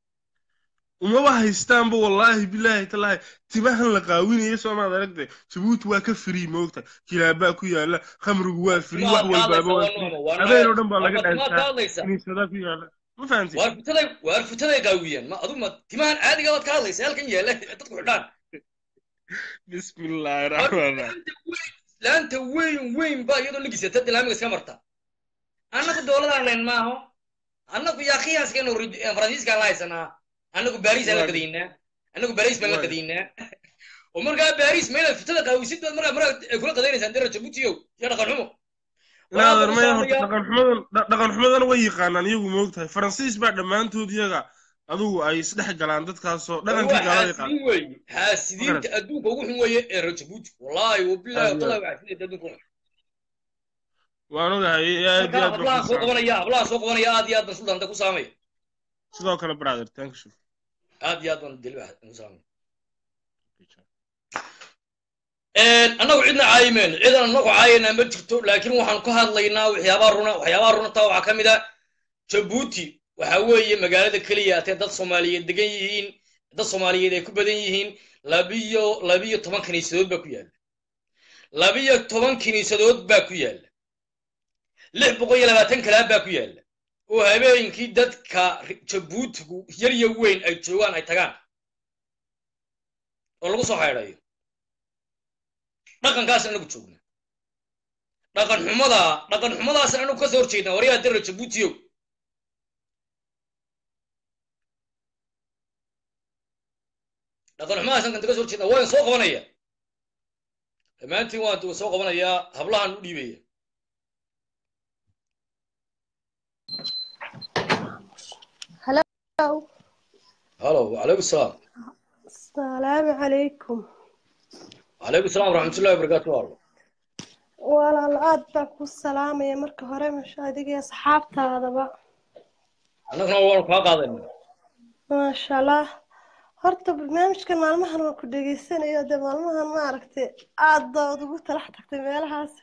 [SPEAKER 2] umaba haystaanba wallaahi bilaahi tallaahi timahan la qaawinayo soomaad aragtay jabuuti waa ka free moogta kilaabaa ku yaala khamrigu waa free wax walbaaba waa free habeen oo dhan baa laga dhaantaa kiniisadaa ku yaala ma fahamtid
[SPEAKER 1] waar futaday waar futaday qaawiyaan ma adu ma timahan caadiga baad ka hadlaysa halkan yaala dadku xidhaan
[SPEAKER 2] bismi illaahi raxmaan raxiim
[SPEAKER 1] laanta weyn weyn ba iyadoo lagisata dilaamiga iska marta annagu dowladaan leen maaho annagu yaakhiyaaskeenu faransiiskaan la haysanaa annagu barisaan la gadaynaa annagu baris baan la
[SPEAKER 2] Waay.
[SPEAKER 1] gadaynaa oo markaa baris ma inaad futada qaawisid baad markaa markaa ay kula qadaynaysaan dera jabuutiyow iyo dhaqan xumo
[SPEAKER 2] naader maya
[SPEAKER 1] Waxaan
[SPEAKER 2] horta
[SPEAKER 1] ku
[SPEAKER 2] dhaqan xumadan dha- dhaqan xumadan way yaqaanaan iyagu moogtahay faransiis baa dhammaantood iyaga adugu ay isdhex galaan dadkaasoo dhaqankii
[SPEAKER 1] waa
[SPEAKER 2] gaalada yaqaan
[SPEAKER 1] xaasidiin weeye xaasidiinta adduunka ugu xun weeye ee reer jabuuti wallaahi wabilahi
[SPEAKER 2] Aad iyo
[SPEAKER 1] watallahi waa xaasidiinta adduunka ugu xun
[SPEAKER 2] waan ogahay aad iyo
[SPEAKER 1] marka
[SPEAKER 2] aad baan
[SPEAKER 1] hablahan
[SPEAKER 2] ku
[SPEAKER 1] soo
[SPEAKER 2] salaamay.
[SPEAKER 1] qabanaya hablahan soo qabanaya aad iyo aad baan suldaanta ku saamaya
[SPEAKER 2] sidoo kale brother thank you
[SPEAKER 1] aad iyo aad baan deliba ku saamaya annagu cidna caayimayno cidan annagu caayaynaa ma jirto laakiin waxaan ka hadlaynaa waxyaabaa runa waxyaabaa runa taa waxaa ka mid a jabuuti waxa weeye magaalada keliya atee dad soomaaliyeed degan yihiin dad soomaaliyeed ay ku badan yihiin labiyo labiyo toban kiniisadood baa ku yaalla labiyo toban kiniisadood baa ku yaalla lix boqol iyo labaatan kalaab baa ku yaalla oo habeenkii dadka jabuutigu yar iyo weyn ay joogaan ay tagaan oo lagu soo haydhayo dhaqankaas anagu joogna dhaqan xumada dhaqan xumadaas anagu ka soo horjeednaa waryaa dara jabuutiyow dhaqan xumadaas anagu ka soo horjeednaa waan soo qabanaya dhammaantiin waan soo qabanayaa hablahan u dhiibaya
[SPEAKER 3] Hello.
[SPEAKER 1] halo wacalaykum salaam
[SPEAKER 3] Asalaamu calaykum.
[SPEAKER 1] wacalaykum salaam waraxmatullahi wabarakaatu allo
[SPEAKER 3] Walaal aad baan ku salaamaya marka hore masha adiga iyo asxaabtaadaba.
[SPEAKER 1] annaguna waanu kaa qaadayna
[SPEAKER 3] Maasha Allah. Horta barnaamijkan maalmahan waan ku dhegaysanayo dee maalmahan ma aragtay aad baad ugu talax tagtay meelahaas.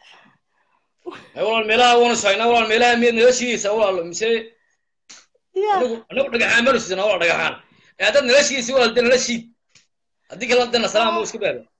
[SPEAKER 1] ay walaal meelaha waanu sahaynaa walaal meelaha miyaad nala shiidaysaa walaal mise
[SPEAKER 3] Ya,
[SPEAKER 1] anagu anagu dhagaxaan baanu sidana walaal dhagaxaan ee haddaad nala shiidaysa walaal dee nala shiid haddii kale dana salaam uu iska baado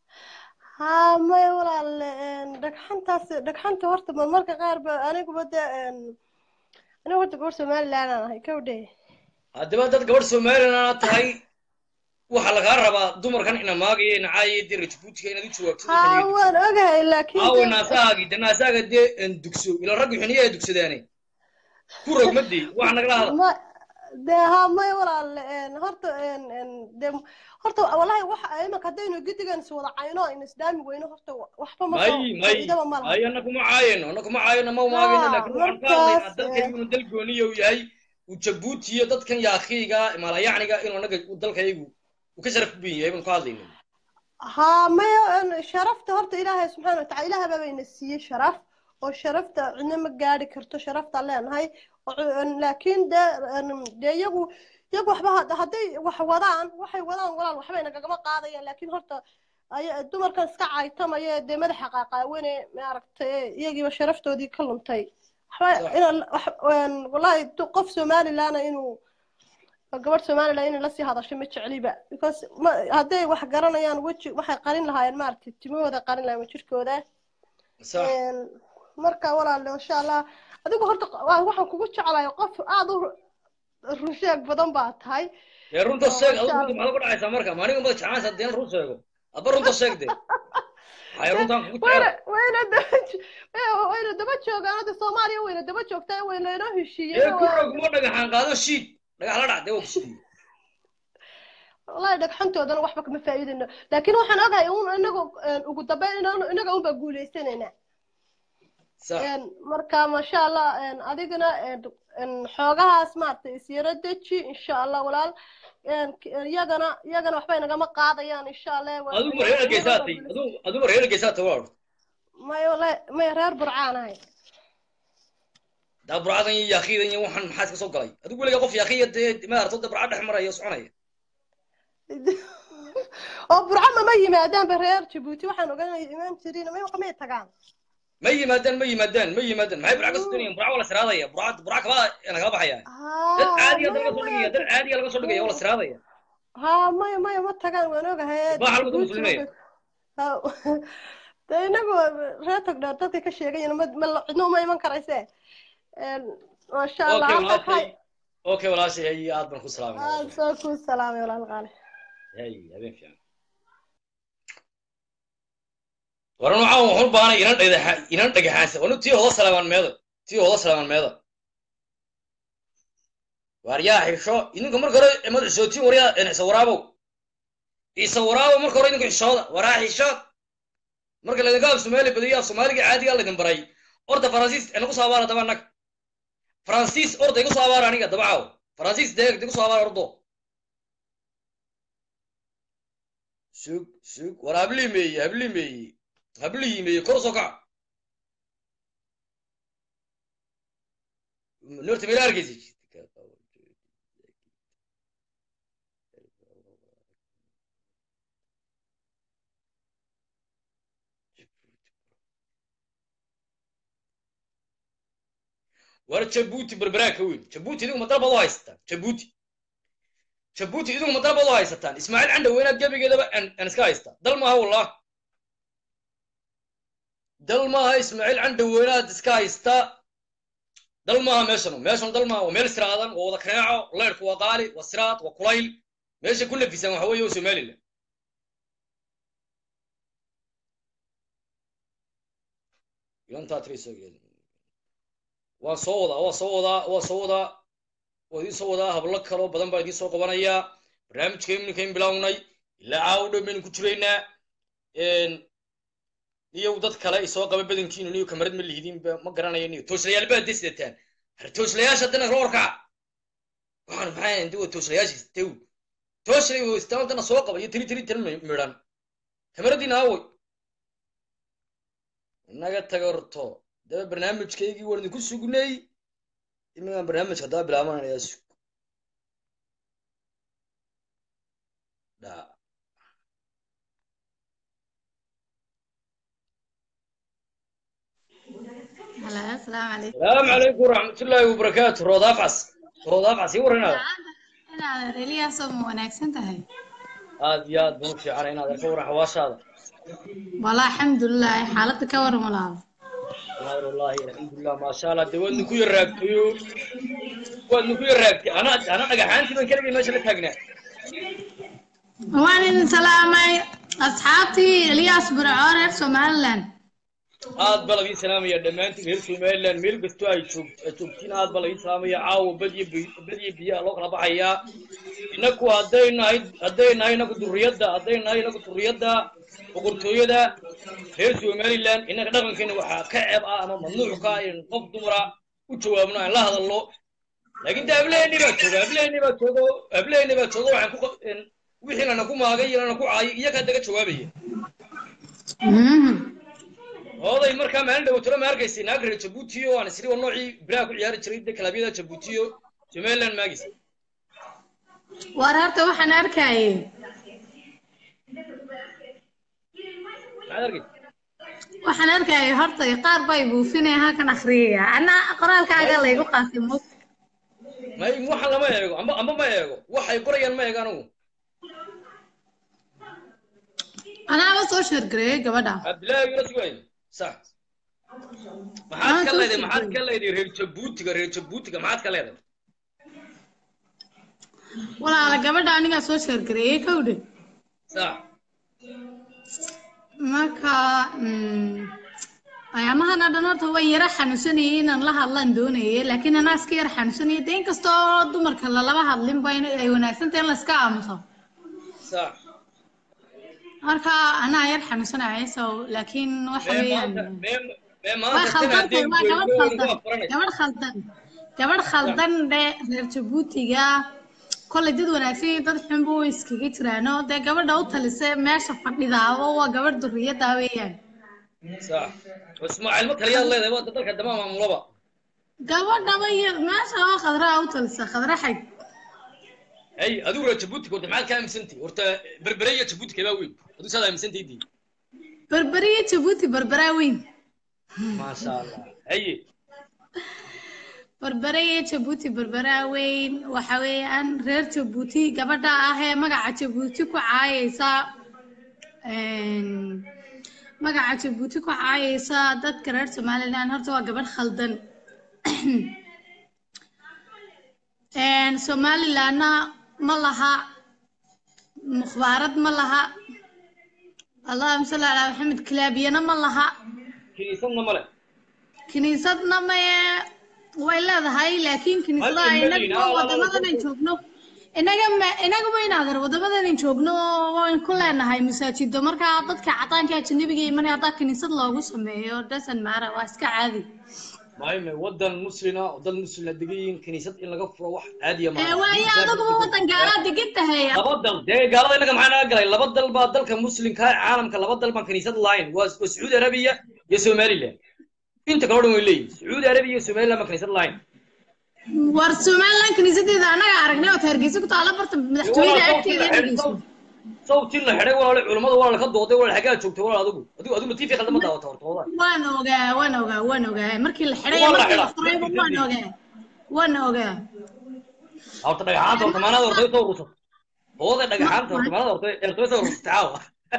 [SPEAKER 3] haa maya walaal een, dhagxantaas dhagxanta horta ma marka qaar ba aniguba dee een, anigu horta gabar Somaliland aan ahay kawdhe.
[SPEAKER 1] haddaba dad gabadh somalilan tahay waxaa lagaa rabaa dumarkan ina maagaya ina caayaya dee rajabuutiga inaad u jawaabto
[SPEAKER 3] Haa waan ogahay laakiin
[SPEAKER 1] aawe
[SPEAKER 3] dee-
[SPEAKER 1] naasahaagii de naasaaga dee en dugso ila raggu xuniya ay dugsadaane ku rogmadii waxa nagala hadla
[SPEAKER 3] ma dee haa maya walaal een, horta een, een, dee horta wallahi waxa imanka haddaynu gedigan is wada cayno aynu isdaami weyno horta waxba ma
[SPEAKER 1] may
[SPEAKER 3] soo
[SPEAKER 1] may
[SPEAKER 3] faa'iidaba ma laha
[SPEAKER 1] may anna kuma caayano anna kuma caayano ma umaagayno
[SPEAKER 3] Haa,
[SPEAKER 1] laakiin waxaan ka hadlaynaa
[SPEAKER 3] markaas,
[SPEAKER 1] dalkaygu
[SPEAKER 3] eh.
[SPEAKER 1] inuu dal gooniya uu yahay uu jabuuti iyo dadkan yaakiiga maalayacniga inuu annaga uu dalkaygu uu ka sharaf badan yahay baan ka hadlayna
[SPEAKER 3] haa maya een, sharafta horta ilaahay subxaana watacaala ilaahay baa bayna siiyey sharaf oo sharafta cidna ma gaadhi karto sharaftaan leenahay oo cu- een, laakiin dee een, dee iyagu iyagu waxba had- hadday wax wadaan waxay wadaan walaal waxbay nagagama qaadayaan laakiin horta ay- dumarkan iska caytamaya ee dee madaxa qaaqaawane maaragtay iyagiiba sharaftoodii ka luntay waxba
[SPEAKER 1] Sax.
[SPEAKER 3] inaan wax een, wallahi du- qof somalilaana inuu gabadh somaliland inay lasii hadasho ma jecliba because ma hadday wax garanayaan weji waxay qarin lahaayeen maaragtay timahooda qarin lahaayeen jirkooda
[SPEAKER 1] sax
[SPEAKER 3] Een, marka walaal insha allah adigu horta waa- waxaan kugu jeclahay qof aad u runsheeg badan baa tahay
[SPEAKER 1] dee runta
[SPEAKER 3] Oo,
[SPEAKER 1] sheeg
[SPEAKER 3] masha
[SPEAKER 1] adigu runta maxaad ku dhacaysaa marka maaniga mada jeclaanaysa haddii aan run sheego adba runta sheeg dee waxay runtaan kugu
[SPEAKER 3] wayna
[SPEAKER 1] jecel
[SPEAKER 3] wayna daba jo- wayna- wayna daba joogaan hadda soomaaliya wayna daba joogtaa wayna inoo
[SPEAKER 1] ee
[SPEAKER 3] heshiiyeen
[SPEAKER 1] ku rogmo dhagaxaan qaado shiid dhagax la dhac dee waa kusiiye
[SPEAKER 3] wallahi dhagxantoodana waxba kama faa'iidayno laakiin waxaan ogahay un inagu een, ugu dambeyn inaan- inaga unbaa guuleysanaynaa
[SPEAKER 1] sax
[SPEAKER 3] Een, marka masha allah een, adigana een, een, xoogahaas maaragtay isyaro deji insha allah walaal Een, k- iyagana iyagana waxbay nagama qaadayaan insha allah Waa-
[SPEAKER 1] adigu ma reer geysaatay adigu adigu ma reer geysaatay waa
[SPEAKER 3] may wallahi may reer burcaan ahay
[SPEAKER 1] daa burcadan iyo yaakiidan iyo waxaan maxaa iska soo galay adigu weligaa qof yaakiya dee maaragta da burca dhex maraya oo soconaya
[SPEAKER 3] oo burco mama yimaadaanba reer jabuuti waxaan ogaanaya imaan jirin may may tagaan
[SPEAKER 1] ma yimaadaan ma yimaadaan ma yimaadaan maxay burca ka soconayaan burca waa la siraadaya burca burca kabaa nagala baxaya dad caadiya dad laga soo dhigaya dad caadiya laga soo dhigaya waa la siraadaya
[SPEAKER 3] haa maya maya ma tagaan waan ogahay
[SPEAKER 1] Baa halka dad muslimiin.
[SPEAKER 3] Haa, dee inagu reer togdheer dadka ka sheegayan ma ma cidna uma iman karayse Een, masha allah
[SPEAKER 1] okay
[SPEAKER 3] halka
[SPEAKER 1] walaashay
[SPEAKER 3] waxay
[SPEAKER 1] okay walaashay hay aad baan ku salaamay
[SPEAKER 3] aad soo kuu salaamay walaal qaali
[SPEAKER 1] hay habeen fiican waran waxaan waxu baanay inan dhagaxa inan dhagaxaansa wanu tii hoda salaamaan meeda tii hoda salaamaan meeda waar yaa xisho idinka marka hore imad xishootiin waryaa isa waraabow isa waraabow marka hore idinka xishooda waraa xishood marka laydinka af soomaali badiyo af soomaaliga caadiga laydin baray orda faransiis inagu soo abaara daba nag faransiis orda igu soo abaara aniga dabacaaw faransiis deeg igu soo abaara ordo sug sug war hablii meeye hablii meeye hablihii meeye kor soo kac norta meel arkaysi war jabuuti berberaa ka weyn jabuuti idinku madal baad u haysataan jabuuti jabuuti idinku madal baad u haysataan ismaaciil candhow inaad gebigeedaba aan iska haystaa dal maaha wallah dal maaha ismaaciil candhow inaad iska haystaa dal maaha meeshanu meeshanu dal maaha waa meel siraadan waa wada kaneeco leyrku waa qaali waa siraad waa kulayl meesha ku nafisaan waxa weeye waa somaliland ilantaa tiri soo geedi waan soo wadaa waa soo wadaa waa soo wadaa waa idiin soo wadaa hablo kaloo badan baa idiin soo qabanayaa barnaamijka iminkayn bilownay ilaa caawo dhow baynu ku jiraynaa niyow dad kale isoo qaba badankiinu niyo kamarad ma lihidin ma garanayo niyo tooslayaal baad de sidataan har tooslayaasha haddana kala warkaca waxaan maxay inta waa tooslayaasha tew tooslay istaan haddana soo qaba iyo tiri tiri tan midhan kamaradiina aaway inaga tagarto daba barnaamijkaygii waan idinku sugnay iminkaan barnaamijka haddaba bilaabananayaa sug dha
[SPEAKER 4] Hello, asalaamu calaykum.
[SPEAKER 1] salaamu calaykum waraxmatullaahi wabarakaatu roodaaf cas roodaaf cas ii warranaada
[SPEAKER 4] Inaad reliyaasoo ma wanaagsan tahay?
[SPEAKER 1] aad iyo aad baan u fiicanay inaad arka warran xawaashaada
[SPEAKER 4] Walaa alxamdulilah xaaladda ka waran walaal.
[SPEAKER 1] inaad wallaahi alxamdulilah maasha allah dee waad ninku yar raagtayo waad ninku yar raagtay ana ana dhagaxaantii baan keligay meesha la taagnaa
[SPEAKER 4] Waan idin salaamay asxaabtii Eliyaas Burco reer Somaliland.
[SPEAKER 1] aad baa lagiin salaamaya dhammaantiin reer somaliland meel kastoo ay joog ay joogtiin aad baa lagiin salaamaya caawa bad iyo bi- bad iyo biyaha loo kala baxayaa inaku hadday nahay hadday nahay inaku durriyadda hadday nahay inaku durriyadda boqortooyada reer somaliland innaga dhaqankeena waxaa ka ceeb ah ama mamnuuc ka ah in qof dumara u jawaabno aan la hadalno laakiin de hableeni baa jooga hableeni baa jooga hableeni baa jooga waxaan ku qa- in wixii lana ku maagay iyo lana ku caayay iyagaa daga jawaabaya
[SPEAKER 4] Mhm.
[SPEAKER 1] oday markaa maalin dhawatolo ma arkaysay naag reer jabuuti oo aan isri waa noocii biraha ku ciyaari jiray de kalabyada jabuuti oo somaliland maagis
[SPEAKER 4] Waar horta waxaan arkayay
[SPEAKER 1] maxaad arkay
[SPEAKER 4] waxaan arkayay horta qaar bay buufinaya halkan akhriyaya. Ana qoraalkaaga laygu qaatay mug.
[SPEAKER 1] may waxaan lama eego amba amba ma eego waxay qorayaan ma eego anigu
[SPEAKER 4] Anaaba soo sheergareeyay gabadha.
[SPEAKER 1] cabdillaahi yura sugay sax maxaad ka leedahay maxaad ka leedahay reer jabuutiga reer jabuutiga maxaad ka leedahay
[SPEAKER 4] Walaala gabadha anigaa soo sheergareeyay kowdhe.
[SPEAKER 1] sax
[SPEAKER 4] marka mm, ayaamahana dhan horta waan yara xanuunsanayay inaan la hadlaan doonayay laakiin anaa iska yara xanuunsanayay de inkastoo dumarka lalaba hadlinba in ay wanaagsan tahay in la iska aamuso
[SPEAKER 1] sax
[SPEAKER 4] marka anaa yar xanuunsanaya so laakiin waxa
[SPEAKER 1] mee
[SPEAKER 4] weeyaan
[SPEAKER 1] maanta mee mee
[SPEAKER 4] waa
[SPEAKER 1] maanta tan
[SPEAKER 4] khaldan
[SPEAKER 1] haddeen
[SPEAKER 4] tahay waa gabadh
[SPEAKER 1] goyno
[SPEAKER 4] khaldan
[SPEAKER 1] waa faranaysa
[SPEAKER 4] gabadh khaldan gabadh khaldan dhe reer jabuutiga kolley dad wanaagsan iyo dad xunba way iskaga jiraano dee gabadha u talisa meesha fadhidaaba waa gabadh duriyada weeyaan
[SPEAKER 1] sax ismaaciil ma taliyaad leedahay waa dalka dama maamulaba
[SPEAKER 4] gabadhaba iyo meesha waa khadraa u talisa khadra xag
[SPEAKER 1] hay adigu reer jabuutiga horta maxaad ka aaminsantahay horta berbere iyo jabuuti kabaa weyn adigu saad aaminsantahay dii
[SPEAKER 4] berberiya jabuuti berberaa weyn
[SPEAKER 1] maasha allah haye
[SPEAKER 4] berberiya jabuuti berberaa weyn waxa weeyaan reer jabuuti gabadha ah ee magaca jabuuti ku caayaysa een, magaca jabuuti ku caayaysa dadka reer somaliland horta waa gabadh khaldan Een, somalilandna ma laha mukhbaarad ma laha allahuma salli calaa maxamed kilaabiyana ma laha
[SPEAKER 1] kiniisadna male
[SPEAKER 4] kiniisadna maye way leedahay laakiin kiniisadaha
[SPEAKER 1] Hal
[SPEAKER 4] inagu
[SPEAKER 1] imani, ah,
[SPEAKER 4] wadamadan aan joogno inaga ma inaguba inaadan wadamadan aan joogno waan ku leenahay masaajido markaa dadka cadaanka ajanabiga imanaya haddaa kiniisad loogu sameeyo dasan maara waa iska caadi
[SPEAKER 1] maayme wadan muslina oo dad muslina degan yihiin kiniisad in laga furo wax caadiya
[SPEAKER 4] ee
[SPEAKER 1] maaha
[SPEAKER 4] waayo adaguba wadan gaalaa degan tahay
[SPEAKER 1] laba dal dee gaalada inaga maxaa naga galay laba dal baa dalka muslimka ee caalamka laba dal baan kiniisad lahayn waa waa sacuudi arabiya iyo somaliland inta kale o dhan way leeyihin sacuudi arabiya iyo somaliland baan kiniisad lahayn
[SPEAKER 4] war somaliland kiniisadeeda anaga aragnay oo hargeysa ku taala barta madaxtooyada agteeda dhegeyso
[SPEAKER 1] sawtii la xidhay walaale culimmada walaale ka dooday walaale xaggaa joogtay walaal adigu adigu adigu tiifi khaldan ma daawata horta walaal
[SPEAKER 4] waan ogaa waan ogaa waan ogaa markii la xidhay
[SPEAKER 1] Waa la
[SPEAKER 4] markii la
[SPEAKER 1] xidhaa.
[SPEAKER 4] furayba waan ogaa waan ogaa
[SPEAKER 1] horta dhagaxaanta horta maanaada horta soo urursa hooda dhagaxaanta horta maanaada horta ertay soo urursa caawa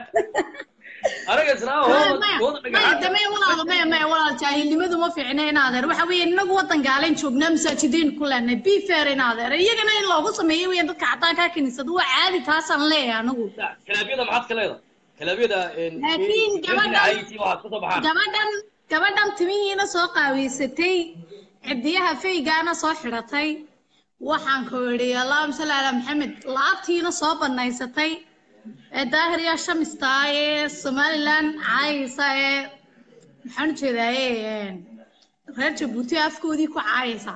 [SPEAKER 1] anaga islaama
[SPEAKER 4] maya
[SPEAKER 1] hooda
[SPEAKER 4] maya
[SPEAKER 1] hooda
[SPEAKER 4] maya
[SPEAKER 1] dhagaxaanta
[SPEAKER 4] damee walaalo maya maya walaal jaahilnimadu ma fiicna in adeer waxa weeye inagu wadan gaalayn joognaa masaajidiin ku leenahay be fair in adeer iyagana in loogu sameeyo weeyaan dadka cadaanka kiniisada waa caadi taasaan leeyahay anagu
[SPEAKER 1] kalaabiyada maxaad ka leedahay kalaabiyada
[SPEAKER 4] Laakiin gabadhan-
[SPEAKER 1] waxaad ka soo baxaan
[SPEAKER 4] gabadhan gabadhan timihiina soo qaaweysatay cidiyaha faygaana soo xidhatay waxaan ku idhi allahuma salli calaa maxamed laabtiina soo banaysatay ee daahiriya shamista ee somaliland caayaysa ee maxaan u jeedaaye reer jabuuti afkoodii ku caayaysa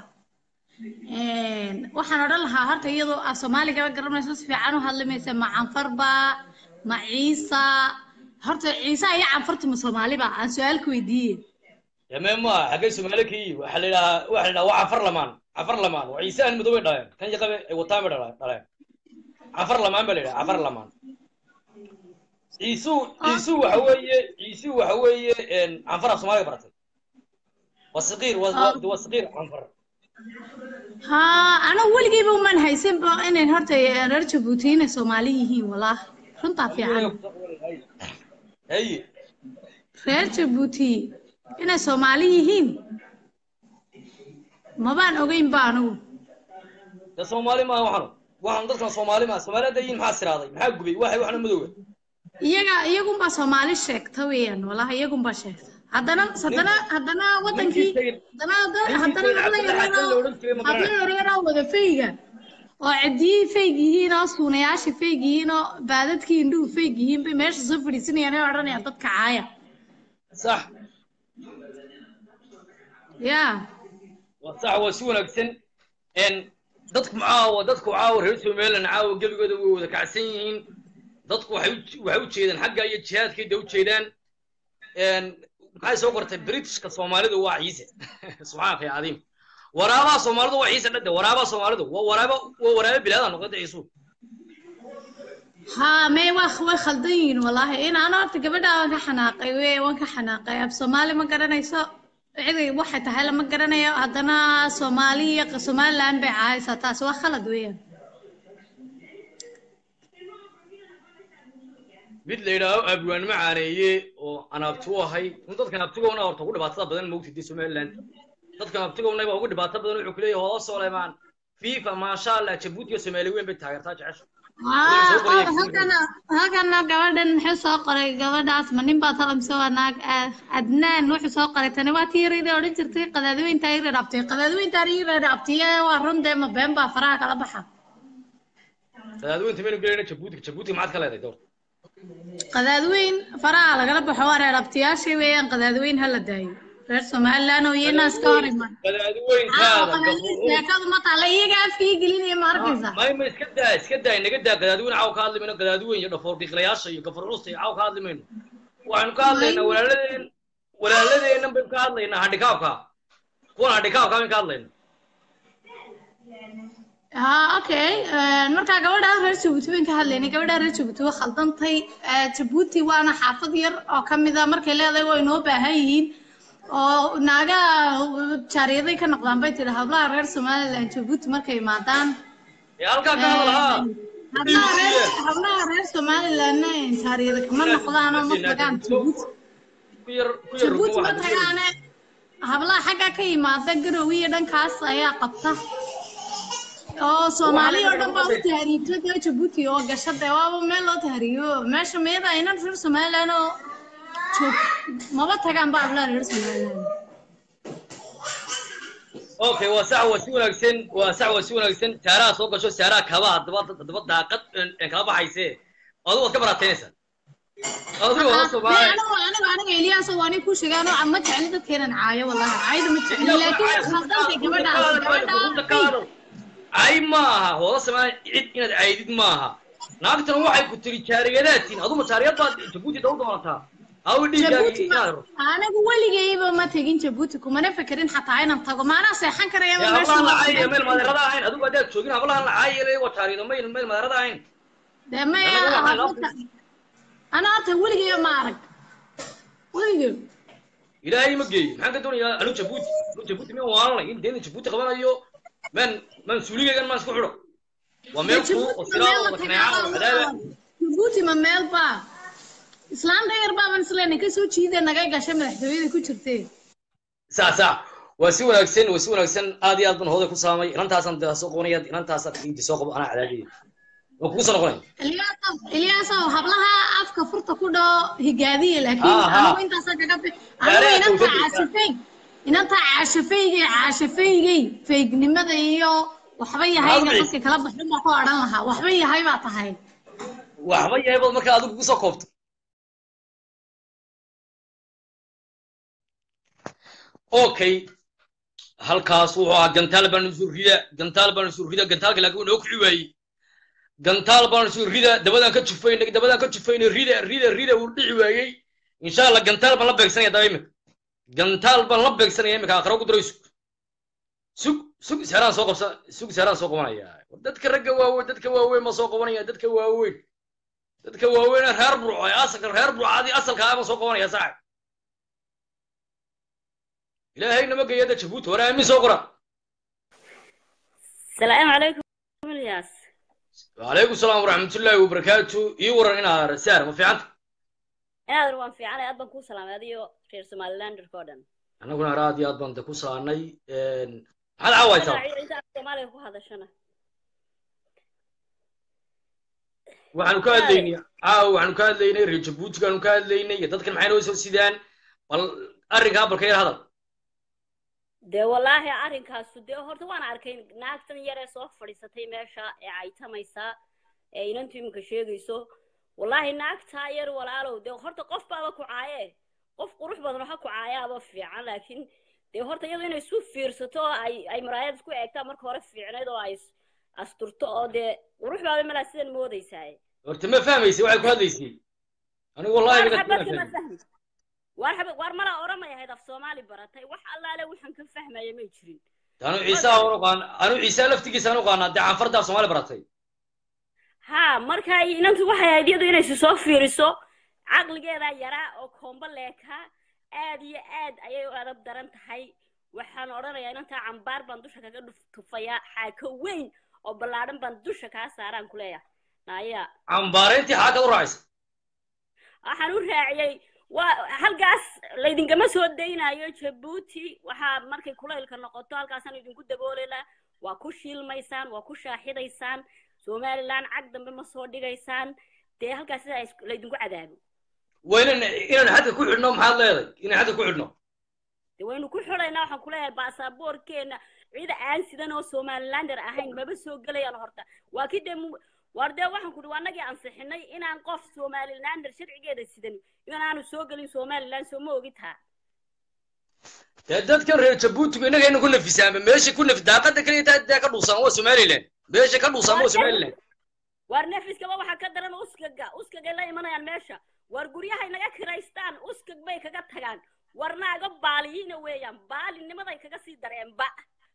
[SPEAKER 4] waxaan odhan lahaa horta iyadoo ah soomaaligaba garanayso si fiican u hadlamaysa ma canfarba ma ciisa horta ciise iyo canfarta ma soomaaliba aan su-aal ku weydiiye
[SPEAKER 1] yame ma xaggay soomaali ka yihi waxaa la yidhahaa waxaa la yidhaha waa cafar lamaan cafar lamaan waa ciise aan madoobay dhaleen kan yaqabe ay wataan bay dhaleen dhaleen cafar lamaan baa la yidhaha cafar lamaan ciisu ciisu waxa weeye ciisu waxa weeye canfar af soomaaliga baratay waa saqiir waa waa- waa saqiir canfar
[SPEAKER 4] ha anigu weligeyba umaan haysanba inay horta reer jabuuti inay soomaali yihiin walaahi runtaa fiican
[SPEAKER 1] haye
[SPEAKER 4] reer jabuuti inay soomaali yihiin mabaan ogeyn ba anigu
[SPEAKER 1] de soomaali maaha waxanu waxan dadkan soomaali maaha soomaali hadda yihiin maxaa siraaday maxaa gubay waxay waxna madowga
[SPEAKER 4] iyaga iyagunbaa soomaali sheegta weeyaan walahi iyagunbaa sheegta haddana haddana haddana wadankii haddana haddana habla yareeroo habla yareeroo wada fayga oo cidiyii fayg yihiin oo suunayaashii fayg yihiin oo baadadkii indhuhu fayg yihiin bay meesha soo fadhiisanayaan ee odhanayaan dadka caaya
[SPEAKER 1] sax
[SPEAKER 4] ya
[SPEAKER 1] waa sax waa si wanaagsan n dadku caawa dadku caawa reer somaliland caawa gebigooda way wada kacsan yihiin dadku waxay u waxay u jeedaan xagga iyo jihaadkayda u jeedaan n maxay soo qortay britishka soomaalidu waa ciise subxaanaka ya cadiim waraabaha soomaalidu waa ciise dhade waraabaha soomaalidu waa waraaba waa waraaba bilaada noqota ciisu
[SPEAKER 4] ha may waa way khaldan yihiin wallaahi in ana horta gabadha waan ka xanaaqay we waan ka xanaaqay af soomaali ma garanayso ciday waxay tahay lama garanayo haddana soomaali iyo somaliland bay caayaysaa taasi waa khalad weeyaan
[SPEAKER 1] mid la yidhaaho abwaanimo caaneeye oo aan abti u ahay in dadkan abtigoona horta ugu dhibaatada badan moogtid somaliland dadkan abtigoona baa ugu dhibaato badan wuxuu ku leeyahay hoola solemaan fifa maasha allah jabuuti iyo soomaali weyn bay taageertaa jecesha
[SPEAKER 4] halkana halkana gabadhan muxuu soo qoray gabadhaas ma nin baa talamse waa naag ah, adnaan wuxuu soo qoray tani waa tii yarida odhan jirtay qadaadiweyntaa ii reedhabtay qadaadiweyntaan ii reedhabtay waa run dee ma been baa faraha kala baxa
[SPEAKER 1] qadaadweynta maynu gelayna jabuuti jabuuti maxaad ka leedahay door
[SPEAKER 4] qadaadweyn faraha lagala baxo waa reedhabtayaashii weeyaan qadaadweyn hala daayo reer somaliland oo iyanaas ka hor iman
[SPEAKER 1] qadaadweyntaada
[SPEAKER 4] sheekadu ma taala iyaga afkii gelinaya ma arkaysa
[SPEAKER 1] mayma iska daa iska daa inaga daa qadaadweyn caaw ka hadli mayno qadaadweyn iyo dhafoor dhiiqlayaasha iyo gafar culusta iyo caaw ka hadli mayno waxaynu ka hadlaynaa walaaladeen walaaladeennan baynu ka hadlaynaa handhikaabka kuwan handhikaabka baynu ka hadlaynaa
[SPEAKER 4] ha okay markaa gabadha reer jabuuti bayn ka hadlaynay gabadha reer jabuuti waa khaldantay Eh, jabuuti waana xaafad yar oo ka mid a markay leedahay way noo baahan yihiin oo naagaha jaariyaday ka noqdaan bay tidhi hablaha reer somaliland jabuuti markay imaadaan
[SPEAKER 1] ee halkaa ka hadal haa
[SPEAKER 4] hablaha reer hablaha reer somalilandna jaariyada kama noqdaan oo ma tagaan jabuuti
[SPEAKER 1] ku yar ku yar
[SPEAKER 4] jabuuti ma
[SPEAKER 1] waxaad
[SPEAKER 4] tagaane hablaha xagga ka yimaada garowe iyo dhankaas ayaa qabta oo soomaaliya oo dhan baa u tahriibtay dee jabuuti oo gasha dee waaba meel loo tahriibo meesha miyada aynan reer somaliland oo joog maba tagaan ba ablaan reer somaliland
[SPEAKER 1] okay waa sax waa si wanaagsan waa sax waa si wanaagsan saaraha soo gasho saaraha kabaha daba daba daaqad een kala baxayse adigu waad ka baraataynaysaa adigu waa soomaali
[SPEAKER 4] anigu anigu aniga iliyaaso waa nin ku sheegaan oo ma jecli dadkeenan caayo wallahi caayda ma jecli laakiin khaldantay gabadhaas gabadhaas
[SPEAKER 1] cay ma aha hooda soomaali cid inaad caydid ma aha naagtan waxay ku tiri jaariyadaatiin aduma jaariyad baad jabuuti daw doonataa awi dhiiggaagi
[SPEAKER 4] jabuuti
[SPEAKER 1] inaad ro
[SPEAKER 4] anigu weligayba ma tegin jabuuti kumana fekerin xataa inaan tago maanaa seexan karayaba
[SPEAKER 1] hablahan la caayaya
[SPEAKER 4] meesha
[SPEAKER 1] meel madeerada ahayn adigu haddaad joogin hablahan la caayaya waa jaariyado mayl meel madeerada ahayn
[SPEAKER 4] dee maya
[SPEAKER 1] Anaga waxaan
[SPEAKER 4] horta ana horta weligayba ma arag weligay
[SPEAKER 1] ilaahay ma geeyo maxaan ka doonayaa anu jabuuti anu jabuuti miyaan waalanay in deena jabuuti qabanayo maan maan suuligaygan maan isku xidho waa meel kuu oo silaada wada kaneeca oo cadaaba
[SPEAKER 4] jabuuti ma meel baa islaanta yar baaban isleenay kasoo jiida naga gashay madaxtooyada ku jirtee
[SPEAKER 1] sax sax waa si wanaagsan waa si wanaagsan aad iyo aad baan hooday ku saamay inantaasaan de soo qabanaya inantaasaan inti soo qabo anaa cadaadiyay waa kugu soo noqonaya
[SPEAKER 4] ilyaasow ilyaasow hablaha afka furta ku dhaho higaadiya laakiin
[SPEAKER 1] Aha.
[SPEAKER 4] anigu intaasaa kaga bi
[SPEAKER 1] Gaariga
[SPEAKER 4] anigu inantaa
[SPEAKER 1] tawfiiq.
[SPEAKER 4] caashafeyn inantaa caashafeygay caashafeygay feygnimada iyo waxba yahayga
[SPEAKER 1] Magaciisa.
[SPEAKER 4] dadka kala baxin baa ku odhan lahaa waxba yahay baa tahay
[SPEAKER 1] waxba yahay baad markaa adigu kusoo koobtay okay halkaas wuxuu ahaa gantaal baan isu rida gantaal baan isu rida gantaalka laakiin wuu noo kici waayey gantaal baan isu rida dabadaan ka jufaynay dabadaan ka jufaynay rida rida rida wuu dhici waayey insha allah gantaal baan la beegsanaya daba imika gantaal baan la beegsanaya imika aqra ku daro sug sug sug seeraan soo qabsa sug seeraan soo qabanaya dadka ragga waaweyn dadka waaweyn ma soo qabanaya dadka waaweyn dadka waaweyn ee reer burco ee asalka reer burcadii asalka ah ma soo qabanaya saaxib ilaahay nama geeya da jabuuti hore aamin soo qora
[SPEAKER 5] السلام عليكم الياس
[SPEAKER 1] وعليكم السلام ورحمة الله وبركاته إي ورا إنا رسالة ما في عندك
[SPEAKER 5] inaad waan fiicanay aad baan kuu salaamay adiyo reer somaliland oo dhan
[SPEAKER 1] أنا كنا رادي أضمن تكوسا أني هل عواي ترى
[SPEAKER 5] inta soomaaliga ku hadashana
[SPEAKER 1] waxaanu ka hadlaynay caawa waxaanu ka hadlaynay reer jabuutigaanu ka hadlaynay iyo dadkan maxay noo soo sidaan bal arrinkaa balka yar hadal
[SPEAKER 5] dee wallaahi arrinkaasu dee horta waan arkay naagtan yar ee soo fadhiisatay meesha ee caytamaysa ee inantu iminka sheegayso wallaahi naagtaa yar walaalow dee horta qof baaba ku caaye qof qurux badan waxa ku caayaaba fiican laakiin dee horta iyadu inay isu fiirsato oo ay ay maraayad isku eegtaa marka hore fiicnayd oo ay is- asturto oo dee qurux baaba malaa sidan moodaysaa
[SPEAKER 1] horta ma fahmaysay waxay ku hadlaysay anigu wallahi
[SPEAKER 5] waar
[SPEAKER 1] iga
[SPEAKER 5] xabadka ma
[SPEAKER 1] fahmay
[SPEAKER 5] fahmi waar xabad waar malaa oramay ahayd af soomaali baratay wax allaale waxaan ka fahmaya may jirin
[SPEAKER 1] anu ciise aan uqaan anu ciise laftigiisa aan uqaanaa dee canfartaa soomaali baratay
[SPEAKER 5] haa marka inantu waxay ahayd iyadu inay si soo fiiriso caqligeedaa yaraa oo koombo leekaa aad iyo aad ayay u adab daran tahay waxaan odhanayaa inantaa cambaar baan dusha kaga dhuf- tufayaa xaako weyn oo ballaadhan baan dusha kaa saaraan ku leeyahay naya
[SPEAKER 1] cambaarayntii xaakad u raacaysa
[SPEAKER 5] waxaan u raaciyey waa halkaas laydinkama soo daynayo jabuuti waxaa markay kulaylka noqoto halkaasaan idinku dabooleynaa waa ku shiilmaysaan waa ku shaaxidaysaan somaliland cag dambe ma soo dhigaysaan dee halkaas sidaa is- laydinku cadaabo
[SPEAKER 1] waa inaan inaan xadka ku xidhno maxaad leedahay inaan xadka ku xidhno
[SPEAKER 5] dee waynu ku xidhaynaa waxaan kuleeyahay baasaboorkeena cid aan sidan oo somalilander ahayn maba soo gelayaan horta waa kii dee mu- waar dee waxaan ku dhi annagii ansixinay inaan qof somalilander sharcigeeda sidan inaanu soo gelin somaliland soo ma ogitaa
[SPEAKER 1] dee dadkan reer jabuutiga innagayna ku nafisaanba meesha ku naf daaqada kaliya taa dee ka dhuusaan waa somaliland meesha ka dhuusaan waa somaliland
[SPEAKER 5] waar nefiskaba waxaa ka daran uskaga uskagay la imanayaan meesha waar guryahay naga kiraystaan uskag bay kaga tagaan war naaga baaliyiina weeyaan baalinimaday kaga sii dareenba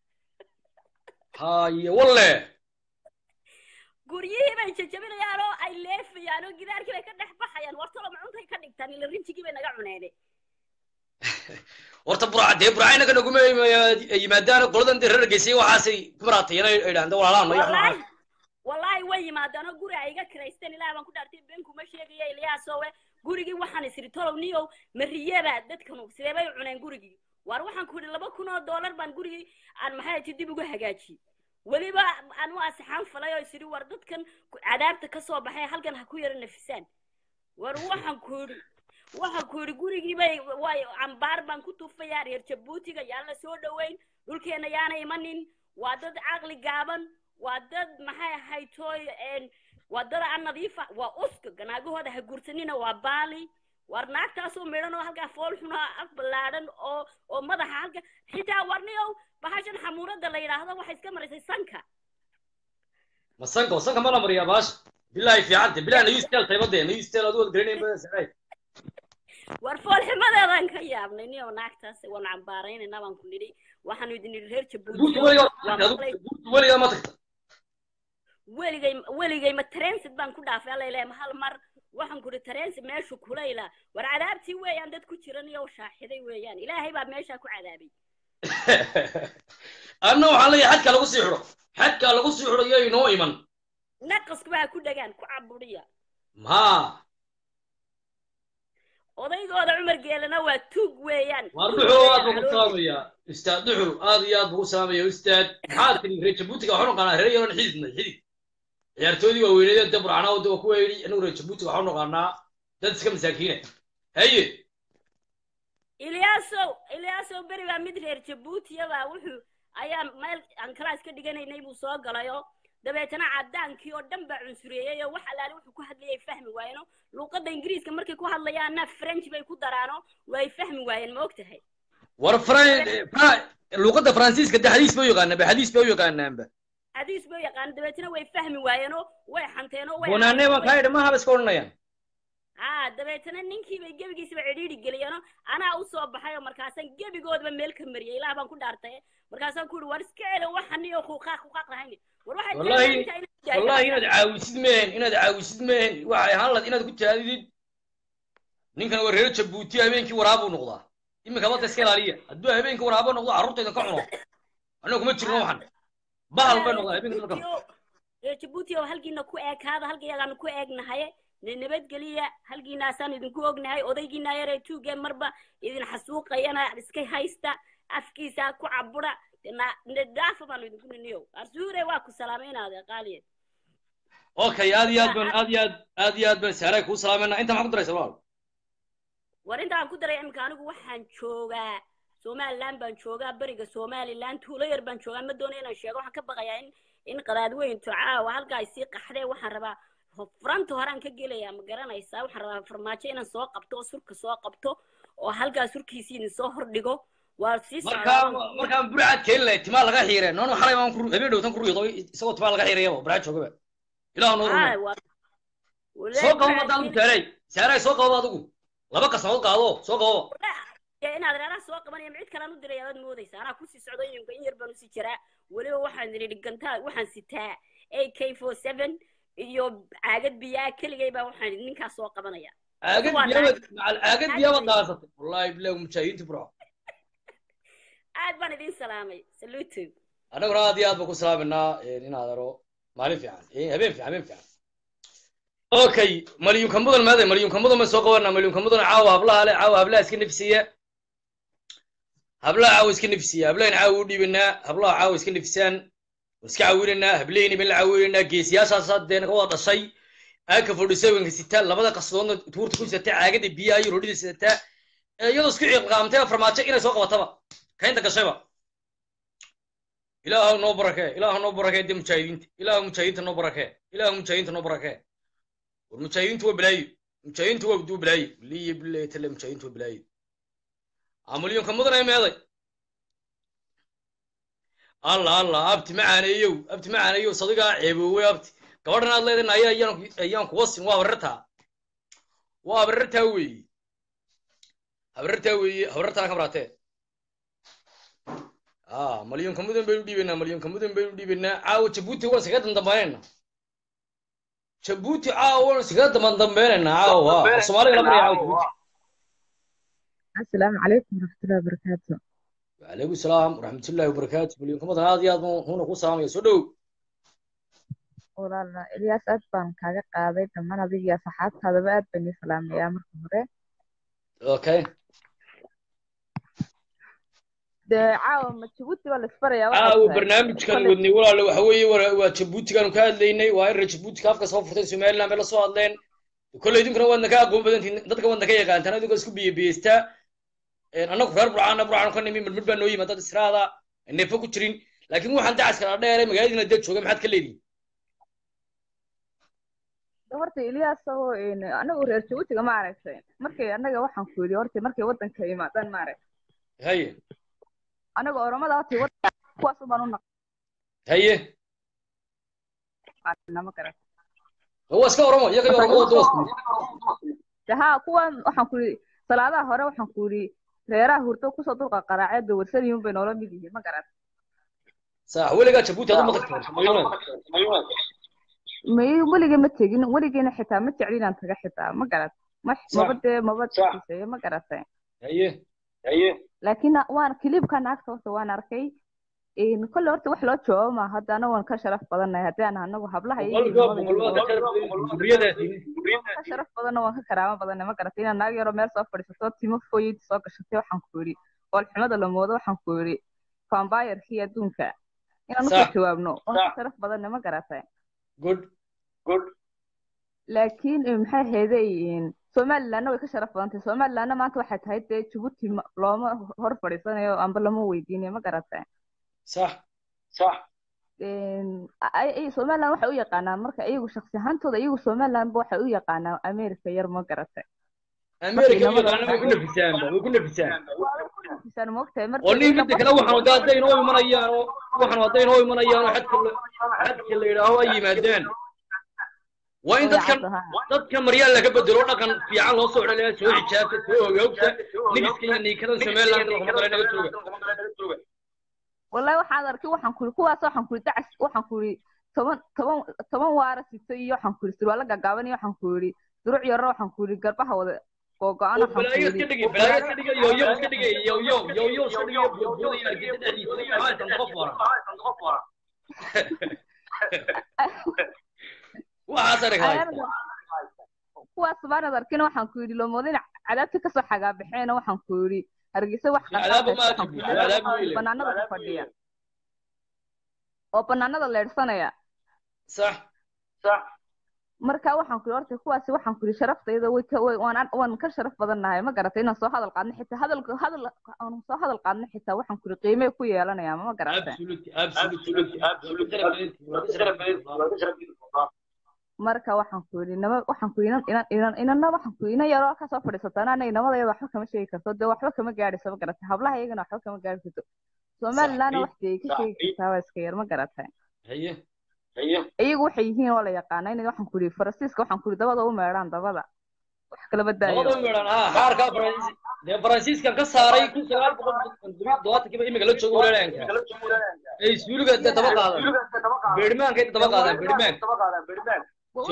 [SPEAKER 1] haye walle
[SPEAKER 5] guryihii bay jajabinayaan oo ay leefayaan oo gidaarkii bay ka dhex baxayaan war tolo macuntay ka dhigtaan ila rinjigii bay naga cuneene
[SPEAKER 1] horta burca dee burca inaga naguma yimaadaan qoladan dee reer geysay waxaasay ku maraatayeen ay idhahan de walaalaan ma
[SPEAKER 5] wallaahi
[SPEAKER 1] yaxnaa
[SPEAKER 5] wallaahi way yimaadaan oo guri ay iga kiraysteen ilaah baan ku dhaartay been kuma sheegaya ilyaasowe gurigii waxaan isiri tolow niyow mariyaba dadkanu sidee bay u cuneen gurigii waar waxaan ku yidhi laba kun oo doolar baan gurigii aan maxay ti dib ugu hagaajiyey weliba anu asixaan falay oo isiri war dadkan ku- cadaabta ka soo baxay halkan ha ku yara nafisaan war waxaan ku yidhi waxaan ku yidhi gurigii bay way cambaar baan ku tuufayaa reer jabuutiga yaan la soo dhoweyn dhulkeena yaana imanin waa dad caqli gaaban waa dad maxay ahayd tooy een, waa dad aan nadiifa waa uska ganaagahooda ha guursanina waa baali war naagtaasoo midhan oo halkaa fool xunaa af ballaadhan oo oo madaxa halka xitaa warniyow bahashan xamuurada la yidhaahdo waxay iska marisay sanka
[SPEAKER 1] masanka masanka ma la mariyaa baasha bilahi fiicante bilahi nayu steel taybadee nayu steel adu wad garanayn baa saray
[SPEAKER 5] war foolximadeedaan ka yaabnay niyow naagtaas waan cambaaraynayna baan ku nidhi waxaanu idin nidhi reer
[SPEAKER 1] buurta
[SPEAKER 5] jabuuti
[SPEAKER 1] weligaa
[SPEAKER 5] waa maqlay
[SPEAKER 1] buurta weligaa ma tagta
[SPEAKER 5] weligay weligay ma transit baan ku dhaafay alla ilahay ma hal mar waxaan ku idhi transit meeshu kulayla war cadaabtii weeyaan dad ku jiran iyo shaaxiday weeyaan ilaahay baa meeshaa ku cadaabay
[SPEAKER 1] anna waxaan leeyahay xadka lagu sii xidho xadka lagu sii xidho iyo inoo iman
[SPEAKER 5] naqasku baa ku dhagaan ku caburiya
[SPEAKER 1] ma
[SPEAKER 5] odaygooda cumar geelana waa tuug weeyaan
[SPEAKER 1] waar
[SPEAKER 5] Tuug
[SPEAKER 1] duxul aad
[SPEAKER 5] weeyaan,
[SPEAKER 1] buu ku
[SPEAKER 5] calool-
[SPEAKER 1] salaamayaa ustaad duxul aad iyo aad buu ku salaamaya ustaad maxaad tiri reer jabuutiga waxu naqaanaa reer yaroon xididnay xidid ciyaartoodii waa weyneedeen dab racnaa wada waa kuwa yidhi anagu reer jabuutiga waxu naqaanaa dad iska masaakiina haye
[SPEAKER 5] ilyaasow ilyaasow beri baa mid reer jabuutiyabaa wuxuu ayaa meel aan kalaas ka dhiganaynay buu soo galayo dabeetana cadaankii oo dhan baa cunsureeyey oo wax allaale wuxuu ku hadlayay fahmi waayeno luuqadda ingiriiska markay ku hadlayaanna french bay ku daraano way fahmi waayeen ma og tahay
[SPEAKER 1] war fran fra- luuqadda faransiiska de xadiis bay u yaqaanaanba xadiis bay u yaqaanaanba
[SPEAKER 5] xadiis buu yaqaan dabeetana way fahmi waayeenoo way xanteenoo way
[SPEAKER 1] bonaane baan kaa idhi mahaba iska odhanayaan
[SPEAKER 5] haa dabeetana ninkii bay gebigiisaba cidhiidhi geliyeenoo anaa u soo baxay oo markaasaan gebigoodaba meel ka mariyay ilaah baan ku dhaartay markaasaan ku yidhi war iska celo waxan iyo kuuqaaq kuuqaaq lahayn war waxay
[SPEAKER 1] Wallahi-
[SPEAKER 5] taageertaa inaad jaahilaan.
[SPEAKER 1] wallahi inaad caawisid mehen inaad caawisid mehen waxay ahaan lahayd inaad ku jaadidid ninkan waa reer jabuuti habeenkii waraabuu noqdaa iminka badda iska ilaaliya hadduu habeenkii waraabo noqdo carruurtayda ka cuno annaga kuma jirno waxan bahal bay noqdaa habeenkii dalka
[SPEAKER 5] reer jabuuti oo halkiina ku eekaada halkayagaanu ku eegnahay ne nabadgeliya halkiinaasaan idinku ognahay odaygiina yaree tuuge marba idin xasuuqayana iska haysta afkiisa ku cabura dhaafa baanu idinku niniyo arsuure waa ku salaamaynaade qaaliye
[SPEAKER 1] okay aad iyo aad baan aad iyo aad aad iyo aad baan saaray kuu salaamayna inta maxaa ku daraysa walaal
[SPEAKER 5] war intaan ku daray imika anigu waxaan joogaa somaliland baan joogaa beriga somaliland tuulo yar baan joogaa ma doonayo inaan sheego waxaan ka baqayaa in in qadaadweynto caawa halka ay sii qaxdee waxaan rabaa furanta horaan ka gelayaa ma garanaysaa waxaan rabaa farmaajo inaan soo qabto oo surka soo qabto oo halkaa surkiisii idin soo hordhigo waa sii
[SPEAKER 1] markaa markaan burcad keeni lahay timaa laga xiireen noonu xalay baan ku habeen dhowtan ku ruyado isagoo timaa laga xiirayaba burcad joogaba ilaah noo rumo soo qabo madaan ku saaray saaray soo qabo adigu laba qasnadood qaado soo qabo
[SPEAKER 5] inaad reeraha soo qabanaya ma cid kalaan u diray aad moodaysa anaa kusii socdo iminka in yar baan usii jiraa weliba waxaan idhi dhigantaa waxaan sitaa a k four seven iyo caagad biyaa keligay baa waxaan idhi ninkaas soo qabanaya
[SPEAKER 1] caagad biyaabad macal caagad biyaabad daasatay wallahi bilahi mujaahidiinta burco
[SPEAKER 5] aad baan idin salaamay saluto
[SPEAKER 1] annaguna aad iyo aad baan ku salaaminaa inaad aro maalin fiican habeen fiican habeen fiican okay malyunka mudan maaday malyunka mudan baan soo qabanaa malyunka mudan caawa hablaha le caawa hablaha iska nefsiya hablaha caawa iska nefsiya hablahan caawa u dhiibanaa hablaha caawa iska nefisaan iska caawinanaa hablahayni ban la caawinanaa geesiyaashaasa dee naga wada dhashay aaka forty sevenka sitaa labada qasdoodna tuurta ku sidataa caagada biyaha iyo rodhida sidataa iyadoo isku ciqaamtay farmaajo inay soo qabataba kaynta gashayba ilaahu noo barakee ilaahu noo barakee dee mujaahidiinta ilaahu mujaahidiinta noo barakee ilaahu mujaahidiinta noo barakee war mujaahidiintu waa balaayo mujaahidiintu waa duu balaayo liya bilahi tale mujaahidiintu waa balaayo amalyonka mudan ay meeday allah allah abti macaaneeyow abti macaaneeyow sadigaa ceeboowey abti gabadhan aad leedahay aya ayaan ayaan kuwa sin waa habarartaa waa habarartaa weeye habarartaa weeye habarartaa ka baraatee ah malyonka mudan baynu dhiibaynaa malyonka mudan baynu dhiibaynaa caawa jabuuti waan iskaga dandambaynaynaa jabuuti caawa waan iskaga damandambaynaynaa caawa soomaaliga la baraya caawa jabuuti
[SPEAKER 6] السلام عليكم ورحمة الله وبركاته
[SPEAKER 1] وعليكم السلام ورحمة الله وبركاته مليون كم هذا يا هنا كو سلام يا سودو
[SPEAKER 6] walaala ilyaas aad baan kaaga qaaday dhammaan adiga saxaabtaadaba aad baan ii salaamayaa marka hore
[SPEAKER 1] اوكي
[SPEAKER 6] dee caawa ma jabuuti baa laisbarayaa
[SPEAKER 1] caawa barnaamijkan wadnay walaale waxa weeye waa waa jabuutigaanu ka hadlaynay waa in reer jabuutika afka soo furtay somaliland bay la soo hadleen kolley idinkuna waadna ka aqoon badantiin dadka waadna ka yaqaantaan idinkoo isku biyebiyeystaa annagu reer burcaana burcaanu ka nimi midmid baa noo yimid dad israada neefo ku jirin laakiin waxaan dacaskala dheeray magaaladiina dee jooga maxaad ka leedihin
[SPEAKER 6] horta ilyas oo anagu reer jabuutiga ma aragtay markay annaga waxaan ku yidhi horta markay waddanka imaadaan ma aragtay
[SPEAKER 1] haye
[SPEAKER 6] anaga oromada horta waddanka kuwaas ubaan u
[SPEAKER 1] haye
[SPEAKER 6] naqaana ma garat
[SPEAKER 1] waa iska oromo iyaga iyo oromada doos
[SPEAKER 6] de haa kuwan waxaan ku yidhi salaadaha hore waxaan ku yidhi reeraha hurdo kusoo dulqa qaraaceed bay warsanayuun bay noola mid yihiin ma garat
[SPEAKER 1] sax weligaa jabuuti adu ma tagtay
[SPEAKER 6] may weligay ma tegin weligeena xitaa ma jecli inaan taga xitaa ma garat ma maba dee maba xiiseeyo ma garatay
[SPEAKER 1] haye haye
[SPEAKER 6] laakiin waan kilibka naagta horta waan arkay kolle horta wax loo joogo ma hadda ana waan ka sharaf badannahay haddii aan anagu hablaha ka sharaf badanna waan ka karaamo badannahay ma garatay inaan naag yaroo meel soo fadhiisato timo foyid soo gashatay waxaan ku yidhi oolxumada la moodo waxaan ku yidhi vambayarkii adduunka inaan usoo jawaabno waan ka sharaf badannahay ma garatay
[SPEAKER 1] good good
[SPEAKER 6] laakiin maxay ahaydey somalilandna way ka sharaf badantay somalilandna maanta waxay tahay dee jabuuti looma hor fadhiisanayo amba lama weydiinayo ma garatay
[SPEAKER 1] sax sax
[SPEAKER 6] somaliland waxay u yaqaanaan marka iyagu shaksi ahaantooda iyagu somalilandba waxay u yaqaanaan america yar ma garatay
[SPEAKER 1] america u yaqaana way ku nafisaanba way ku nafisaan
[SPEAKER 6] nafisaan moogtahay marka
[SPEAKER 1] oo nin midda kale waxaan wadaa hadday inoo imanayaan oo waxaan hadday inoo imanayaan oo xadka xadka la yidhaaho ay yimaadeen waa in dadkan dadkan maryaal laga bedelo dhaqan fiican loo soo celiyaa soo xijaabta soo ogoogta nigiska iyo niikadan somaliland laguma kale naga jooga
[SPEAKER 6] wallahi waxaan arkay waxaan kuri kuwaas waxaan kuri dacas waxaan kuri toban toban toban waara sito iyo waxaan kuri surwaalo gaagaaban iyo waxaan kuri duruc yaro waxaan kuri garbaha wada googo-an waxaan
[SPEAKER 1] balaayo iska dhigay balaayo iska dhigay yoyo iska dhigay yoyo yoyo iska dhigay boodboodaya argeysa dhexdiisa maxaa san qof waran waxaas arag haysta
[SPEAKER 6] kuwaas baanad arkin waxaan ku yidhi lomoodin cadaabta kasoo xagaabaxeena waxaan ku yidhi hargeysa wax banaanada ku fadhiya oo banaanada leedhsanaya
[SPEAKER 1] sax sax
[SPEAKER 6] marka waxaan ku yidhi horta kuwaasi waxaan ku yidhi sharaftayda way ka way waan waan ka sharaf badannahay ma garatay inaan soo hadal qaadno xitaa hadal hadal aan soo hadal qaadno xitaa waxaan ku yidhi qiimee ku yeelanaya ma garatay marka waxaan ku yidhi nama waxaan ku inan inan inan inana waxaan ku inan yaroo ka soo fadhiisata ana inamadayada waxba kama sheegi karto dee waxba kama gaadhayso ma garatay hablaha iyagana waxba kama gaadhi karto somalilandna wax dee ka sheegi kartaa waa iska yar ma garatay
[SPEAKER 1] haye haye
[SPEAKER 6] iyagu waxay yihiin oo la yaqaana inay waxaan ku yidhi faransiiska waxaan ku yidhi dabada u meedhaan dabada wax kala badaayo
[SPEAKER 1] dabada u meedhaan ha xaarka faransiis dee faransiiskan ka saaray kun sagaal boqol todobaatankiiba imika la joogo walaalaanka ay suuliga dee daba qaadan beedhimaankay daba qaadaan beedhimaanka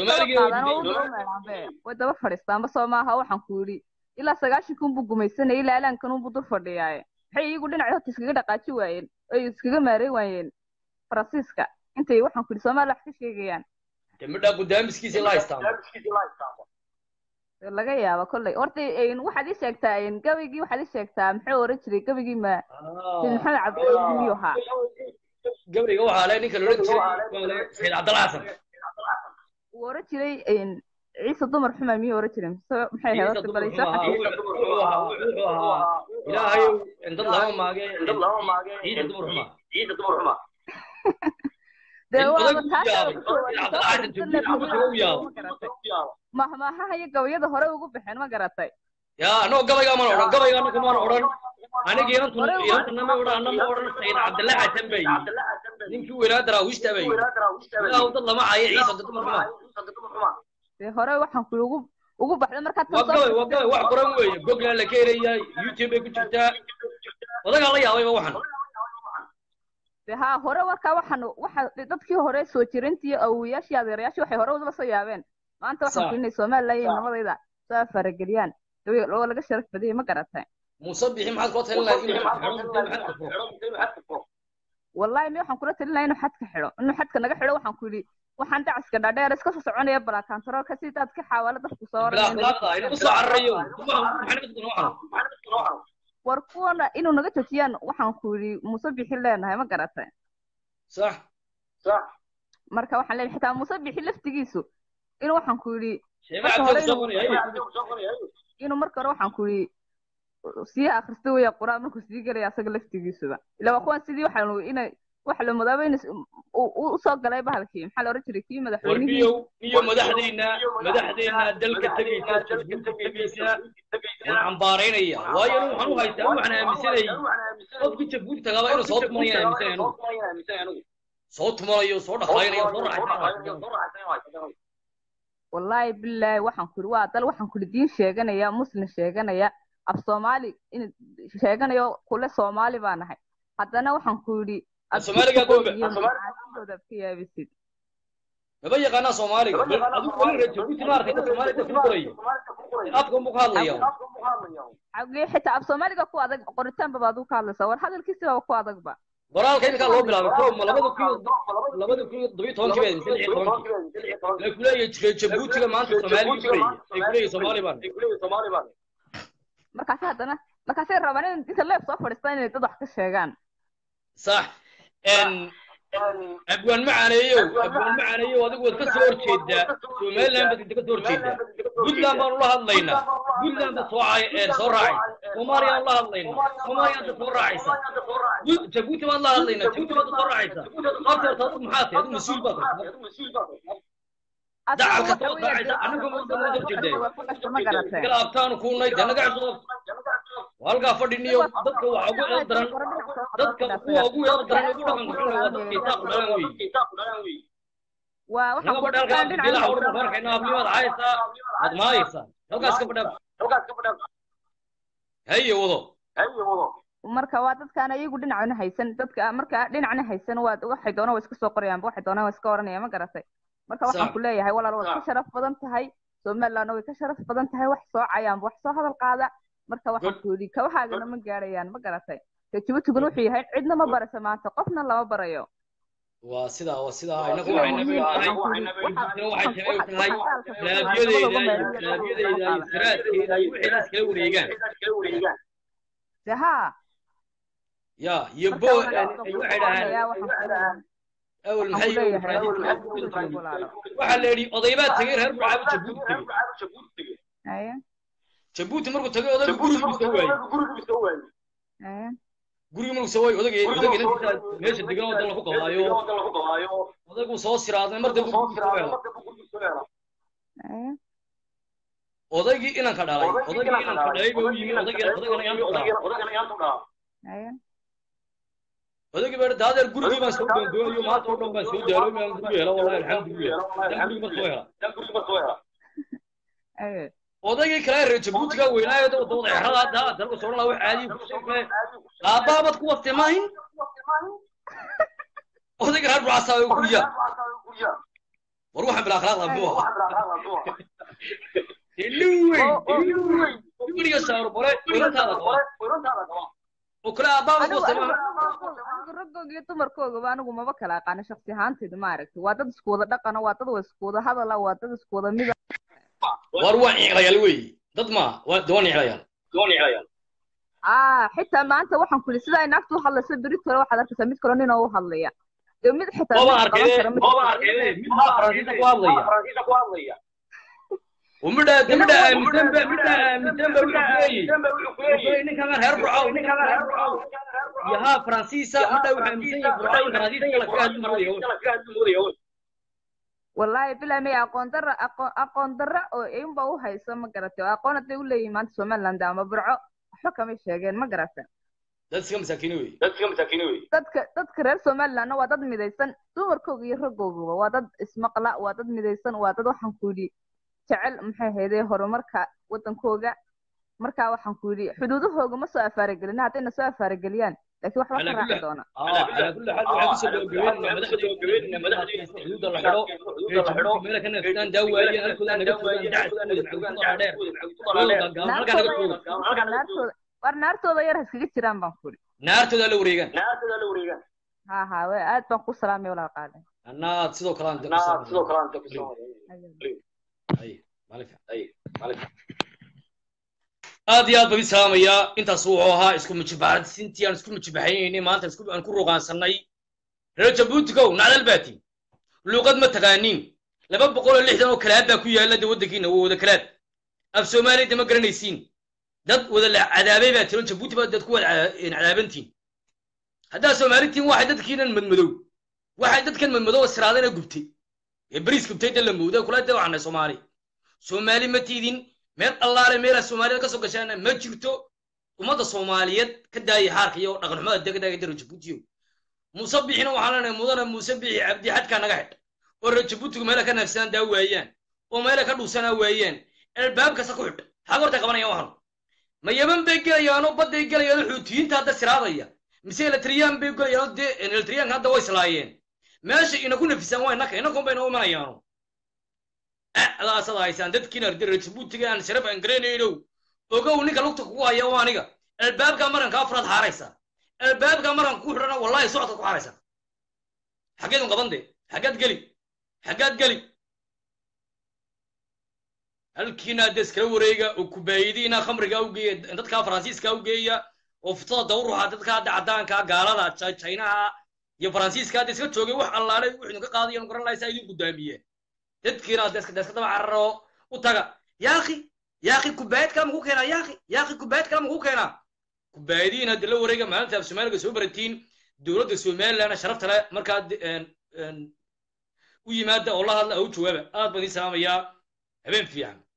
[SPEAKER 6] way daba fadhiistaanba soo maaha waxaan ku yidhi ilaa sagaashanka unbuu gumaysanayay ilaa alaankan unbuu dur fadhiyaaye maxay iyagu dhinaca horta iskaga dhaqaaji waayeen ay iskaga maaray waayeen faransiiska intay waxaan ku yidhi soomaaliya wax ka sheegayaan
[SPEAKER 1] midhaa gudaamiskiisa la haystaan
[SPEAKER 6] laga yaaba kolley horta waxaad ii sheegtaa gabigii waxaad ii sheegtaa muxuu oran jiray gabigii ma maxamed cabdilaahi miyuu ahaa
[SPEAKER 1] gabriga waxaa le ninka loodhan jiray sayid cabdalla xasan
[SPEAKER 6] wuu oran jiray ciise dumar xuma miyuu oran jiray mise maxay ahayd horta balaysa
[SPEAKER 1] ilaahay dad lama maage ciise dumar xuma ciise dumar xuma
[SPEAKER 6] dee waaba mahmaahaha iyo gabayada hore ugu baxeen ma garatay
[SPEAKER 1] ya anoo gabaygaa mana odhan gabaygaa ninka mana odhan aniga inantu inantana ma odhan anna ma odhan sayid cabdalla xasan bay ninkii weynaa daraawiishta bay ilaahu dad lama cayo ciise dad dumar xuma
[SPEAKER 6] dee hore waxaan ku ugu ugu baxday markaad
[SPEAKER 1] waa gabay waa gabay wax qoran weeye gogla la keenayaa youtube bay ku jirtaa odagaa la yaabayba waxan
[SPEAKER 6] de haa hore markaa waxaan waxa dadkii hore soo jirintii awowayaashii adeerayaashii waxay hore udaba soo yaabeen maanta waxaan ku inay somaliland iyo namadayda soo farageliyaan oo laga sharaf badiyay ma garatay
[SPEAKER 1] muuse bixi maxaad kula talin lahayd inuu xadka xidho
[SPEAKER 6] wallahi mi waxaan kula talin lahaa inuu xadka xidho inuu xadka naga xidho waxaan ku yidhi waxaan dacaska dhaadheer iska soo soconaya balaakantaroolka si daad ka xaawalo dadku soo
[SPEAKER 1] usoo cararayo
[SPEAKER 6] war kuwana inuu naga joojiyaan waxaan ku yidhi muuse bixi leenahay ma garatay
[SPEAKER 1] sax
[SPEAKER 6] marka waxaan leenahay xitaa muuse bixi laftigiisu inuu waxaan ku yidhi
[SPEAKER 1] sheema
[SPEAKER 6] marka
[SPEAKER 1] cabdi
[SPEAKER 6] hore
[SPEAKER 1] soo
[SPEAKER 6] inuu
[SPEAKER 1] qoraya
[SPEAKER 6] inuu marka hore waxaan ku yidhi sii akhrista weya qur-aan markuu sii gelaya asaga laftigiisuba ila waa kuwan sidii waxaa inay waxa la mudaaba in usoo galay bahalkii maxaa la oran jiray kii madaxweynihii
[SPEAKER 1] warbiyow iyo madaxdeenna madaxdeenna dalka tegaysa jabuuti tegaysa waan cambaaraynaya waayo anu waxaan u haystaa waxaan aaminsanayay qofkii jabuuti tagaaba inuu soo tumanaya aaminsanay anugu soo tumanayo soo dhaqaynayo soo raaxaysan
[SPEAKER 6] wallaahi bilaahi waxaan ku yidhi waa dal waxaan ku yidhi diin sheeganaya muslim sheeganaya af soomaali in sheeganayo kule soomaali baa nahay haddana waxaan ku yidhi
[SPEAKER 1] Soomaaliga goombe.
[SPEAKER 6] abdooda ka yaabisid
[SPEAKER 1] maba yaqaanaa soomaaliga bal adigu weli reer jabuuti ma arkaysa soomaaliga ku qorayo afka unbuu ka hadlaya
[SPEAKER 6] xagee xitaa af soomaaliga ku adag qoritaanba baad u ka hadlaysaa war hadalkiisaba ku adagba
[SPEAKER 1] qoraalka iminkaa loo bilaabay ko ma labada kun iyo labada kun iyo todobiyo tobankii baa mise lix iyo tobankii la kuleeyahay reer jabuutiga maanta soomaaliga guraya ay kuleeyahay soomaali baan
[SPEAKER 6] markaasi haddana markaasay rabaan in inta leef soo fadhiistaan inay dad wax ka sheegaan
[SPEAKER 1] sax abwaan macaaneeyow abwaan macaaneeyow adigu waad ka soo horjeedaa somaliland baad ka soo horjeedaa puntland baanu la hadlaynaa puntland baad soo cay ee soo raacaysa soomaaliyaan la hadlaynaa soomaaliyaad soo raacaysa Bu- jabuuti baad la hadlaynaa jabuuti baad soo raacaysa qaabta horta adigu maxaa tahay adigu mas-uul baad tahay dacalka soo daacaysa anagu ma soo horjeedaa
[SPEAKER 6] ma garatay
[SPEAKER 1] kala abtaanu kuunay dee naga cusub halkaa fadhiniyo dadka waxa ugu eed daran dadka kuwa ugu eed daran ugu dhaqanka xun waa dadka isaaq dhalan weeye
[SPEAKER 6] waa waxaan
[SPEAKER 1] naga
[SPEAKER 6] ku
[SPEAKER 1] badha halkaa bilaha ugu farkayna ablimaad caayaysaa aad maayaysaa halkaas ka badha haye wado
[SPEAKER 6] marka waa dadkaan ayagu dhinacna haysan dadka marka dhinacna haysan waa waxay doonaan waa iska soo qorayaanba waxay doonaan waa iska oranayaan ma garatay marka waxaan
[SPEAKER 1] Sax.
[SPEAKER 6] ku leeyahay walaal waad ka
[SPEAKER 1] Sax.
[SPEAKER 6] sharaf badan tahay somalilandna way ka sharaf badan tahay wax soo cayaanba wax soo hadal qaada marka waxaan
[SPEAKER 1] Good.
[SPEAKER 6] ku yidhi kawahaagana ma gaarayaan ma garatay dee jabuutiguna wuxuu yahay cidna ma baraysa maanta qofna lama barayo
[SPEAKER 1] waa sidaa waa sidaa inagu
[SPEAKER 6] Sida
[SPEAKER 1] waxay
[SPEAKER 6] muhiim
[SPEAKER 1] naga
[SPEAKER 6] ah,
[SPEAKER 1] tahay
[SPEAKER 6] waxaan ku yidhi,
[SPEAKER 1] waxay
[SPEAKER 6] waxaan-
[SPEAKER 1] tahay
[SPEAKER 6] waxaan-
[SPEAKER 1] tahay
[SPEAKER 6] waxaan-
[SPEAKER 1] laabiyadeyda
[SPEAKER 6] waxaan-
[SPEAKER 1] laabiyadeyda iyo siraadkeeda iyo wixii la iskala wareegaan
[SPEAKER 6] dee haa
[SPEAKER 1] ya iyo
[SPEAKER 6] marka
[SPEAKER 1] bo
[SPEAKER 6] waxaan
[SPEAKER 1] ay
[SPEAKER 6] ku
[SPEAKER 1] waxay dhahaan
[SPEAKER 6] oranayaa waxaan ku leeyahay
[SPEAKER 1] awal
[SPEAKER 6] waxaan
[SPEAKER 1] maxay
[SPEAKER 6] ku leeyahay
[SPEAKER 1] Faransiiska
[SPEAKER 6] walaalo.
[SPEAKER 1] waxaa la yidhi odaybaa tegey reer burcaabu jabuuti tegey
[SPEAKER 6] Haya,
[SPEAKER 1] jabuuti markuu tagay odaygu guriguu soo waayey
[SPEAKER 6] haya.
[SPEAKER 1] gurigii markuu soo waayey odagay odagay inantiisa meesha degan oo dal ku qabaayo odaygu soo siraaday mar dambe guriguu soo helo
[SPEAKER 6] haya.
[SPEAKER 1] odaygii inanka dhalay odaygii inanka dhalay baa u yimi odaygii odaygana inanka dhalay
[SPEAKER 6] haya.
[SPEAKER 1] odaygii baa daadeer gurigii baan soo doondoonayo maanta oo dhan baan soo daalo maan guriga helo wallahi alxamdulilah dan gurigi ma soo hela
[SPEAKER 6] haya.
[SPEAKER 1] odaygii kale reer jabuutiga weynaayo dawada wada exrada hadda dalka soo dhan wax caadi ku sheegay aabaabad ku waftay maahin odayga reer burcasa oo guriya war waxaan bila akhlaaq abdu ah illuwey illuwey guriga saaro bore weynantaada qaba oo kale aabaabad ku
[SPEAKER 6] anigu
[SPEAKER 1] waftay
[SPEAKER 6] anigu
[SPEAKER 1] maahin
[SPEAKER 6] anigu raggooga iyo dumarkoogaba anigu maba kala aqaano shaksi ahaanteyda maaragtay waa dad isku wada dhaqana waa dad wa isku wada hadala waa dad isku wada mida
[SPEAKER 1] war waa niclayaal weeye dad ma waa waa niclayaal
[SPEAKER 6] ah xitaa maanta waxaan ku yidhi sidaa naagtu u hadlaysa beri tole waxaad arkaysaa mid kale nin oo u hadlaya dee mid xitaa
[SPEAKER 1] Baba
[SPEAKER 6] mid qaban
[SPEAKER 1] arkay
[SPEAKER 6] kara mid
[SPEAKER 1] baba arkay mid baa faransiiska ku hadlaya ومدى مدى aaminsan ba midda aaminsan ba wuxuu kuleeyahay ninkan reer burcaw ninkan reer burcaw yaha faransiisa midda wuxuu aaminsan yahay burcaw in faransiiska la kaga hadli moodayo
[SPEAKER 6] wallaahi bilaa may aqoon darra aqoon aqoon darra oo inba u hayso ma garatay oo aqoon hadday u leeyihin maanta somaliland ama burco waxba kamay sheegeen ma garata
[SPEAKER 1] dad iska masaakiin wey
[SPEAKER 6] dadka dadka reer somalilandna waa dad midaysan dumarkooga iyo raggooguba waa dad ismaqla waa dad midaysan waa dad waxaan ku yidhi jecel maxay haydee horumarka wadankooga markaa waxaan ku yidhi xuduudahooga ma soo afaaragelina haddayna soo afaarageliyaan laakiin waxba ka raaci doona
[SPEAKER 1] على كل حال waxay kusoo gabagabeynayna madaxdeena madaxdeena xuduuda la xidho ee jabuuti meela kana fitaan daawaayeen halkooda naga fogaan dacskooda dheer halkaa naga foga
[SPEAKER 6] naartooda war naartooda yar ha iskaga jiraan baan ku yidhi
[SPEAKER 1] naartooda la wareegaan
[SPEAKER 6] ha ha we aad baan ku salaamay walaa qaaday
[SPEAKER 1] annaad sidoo kale aan sidoo kale ay maalin aad iyo aad baan idin salaamayaa intaas wuxuu ahaa isku mujibaxsintii aan isku mujibaxaynaynay maanta isku- aan ku ruqaansanay reer jabuutigow nacdal baatiin luuqad ma taqaaniin laba boqol oo lixdan oo kalaad baa ku yaalla de waddankiina waa wada kalaad af soomaaliyada ma garanaysiin dad wada la cadaabay baa tiro jabuuti baa dad ku wada cada- cadaabantiin haddaa soomaalitiin waxay dadkiinan madmadow waxay dadkan madmadow siraadana gubtay ee bariis gubtay de la mooda kula de waxanay soomaali soomaali ma tiidin meel allaale meelaa soomaalida ka soo gashaana ma jirto ummadda soomaaliyeed ka daaya xaarka iyo dhaqanxumada dega daaga dara jabuutiyo muuse bixina waxaan leenahay mudana muuse bixi cabdi xadkaa naga xidh oo reer jabuutigu meela ka naafsanaan daa waayaan oo meela ka dhuusanaa waayaan albaab kasta ku xidh xag horta qabanayaan waxan ma yaman bay gelayaanoo badday gelayaanoo xuutiyiinta hadda siraadaya mise eletriyaan bay gelayaanoo dee eletriyaanka hadda way islaayeen meesha ina ku nafisaan waa inaka inakun bayna u imanayaano adaasad haysaan dadkiina reer jabuutiga aan sharaf aan garanaynow ogow ninka lugta kugu haya waa aniga albaabka maranka afraad xaaraysa albaabka maranka ku xidhana wallahi socodka ku xaaraysa xaggeed un qaban dee xaggaad geli xaggaad geli halkiina hadda iskala wareega oo kubaayadiina khamriga u geeya dadka faransiiska u geeya oo futada dawruxa dadka hadda caddaanka gaalada Ja- chinaha iyo faransiiska hadda iska joogay wax allaale wuxuu ka qaadayan garan lahay saa idin gudaamiyeen dadkiina hadda iska iska daba cararo u taga yaaqi yaaqi kubaayad kale maku keenaa yaaqi yaaqi kubaayad kale maku keenaa kubaayadiin hadda la wareega maalinta af soomaaliga soo baratiin dowladda somaliland sharafta leh markaa de- een- een u yimaada oo la hadla oo u jawaaba aad baan idiin salaamayaa habeen fiican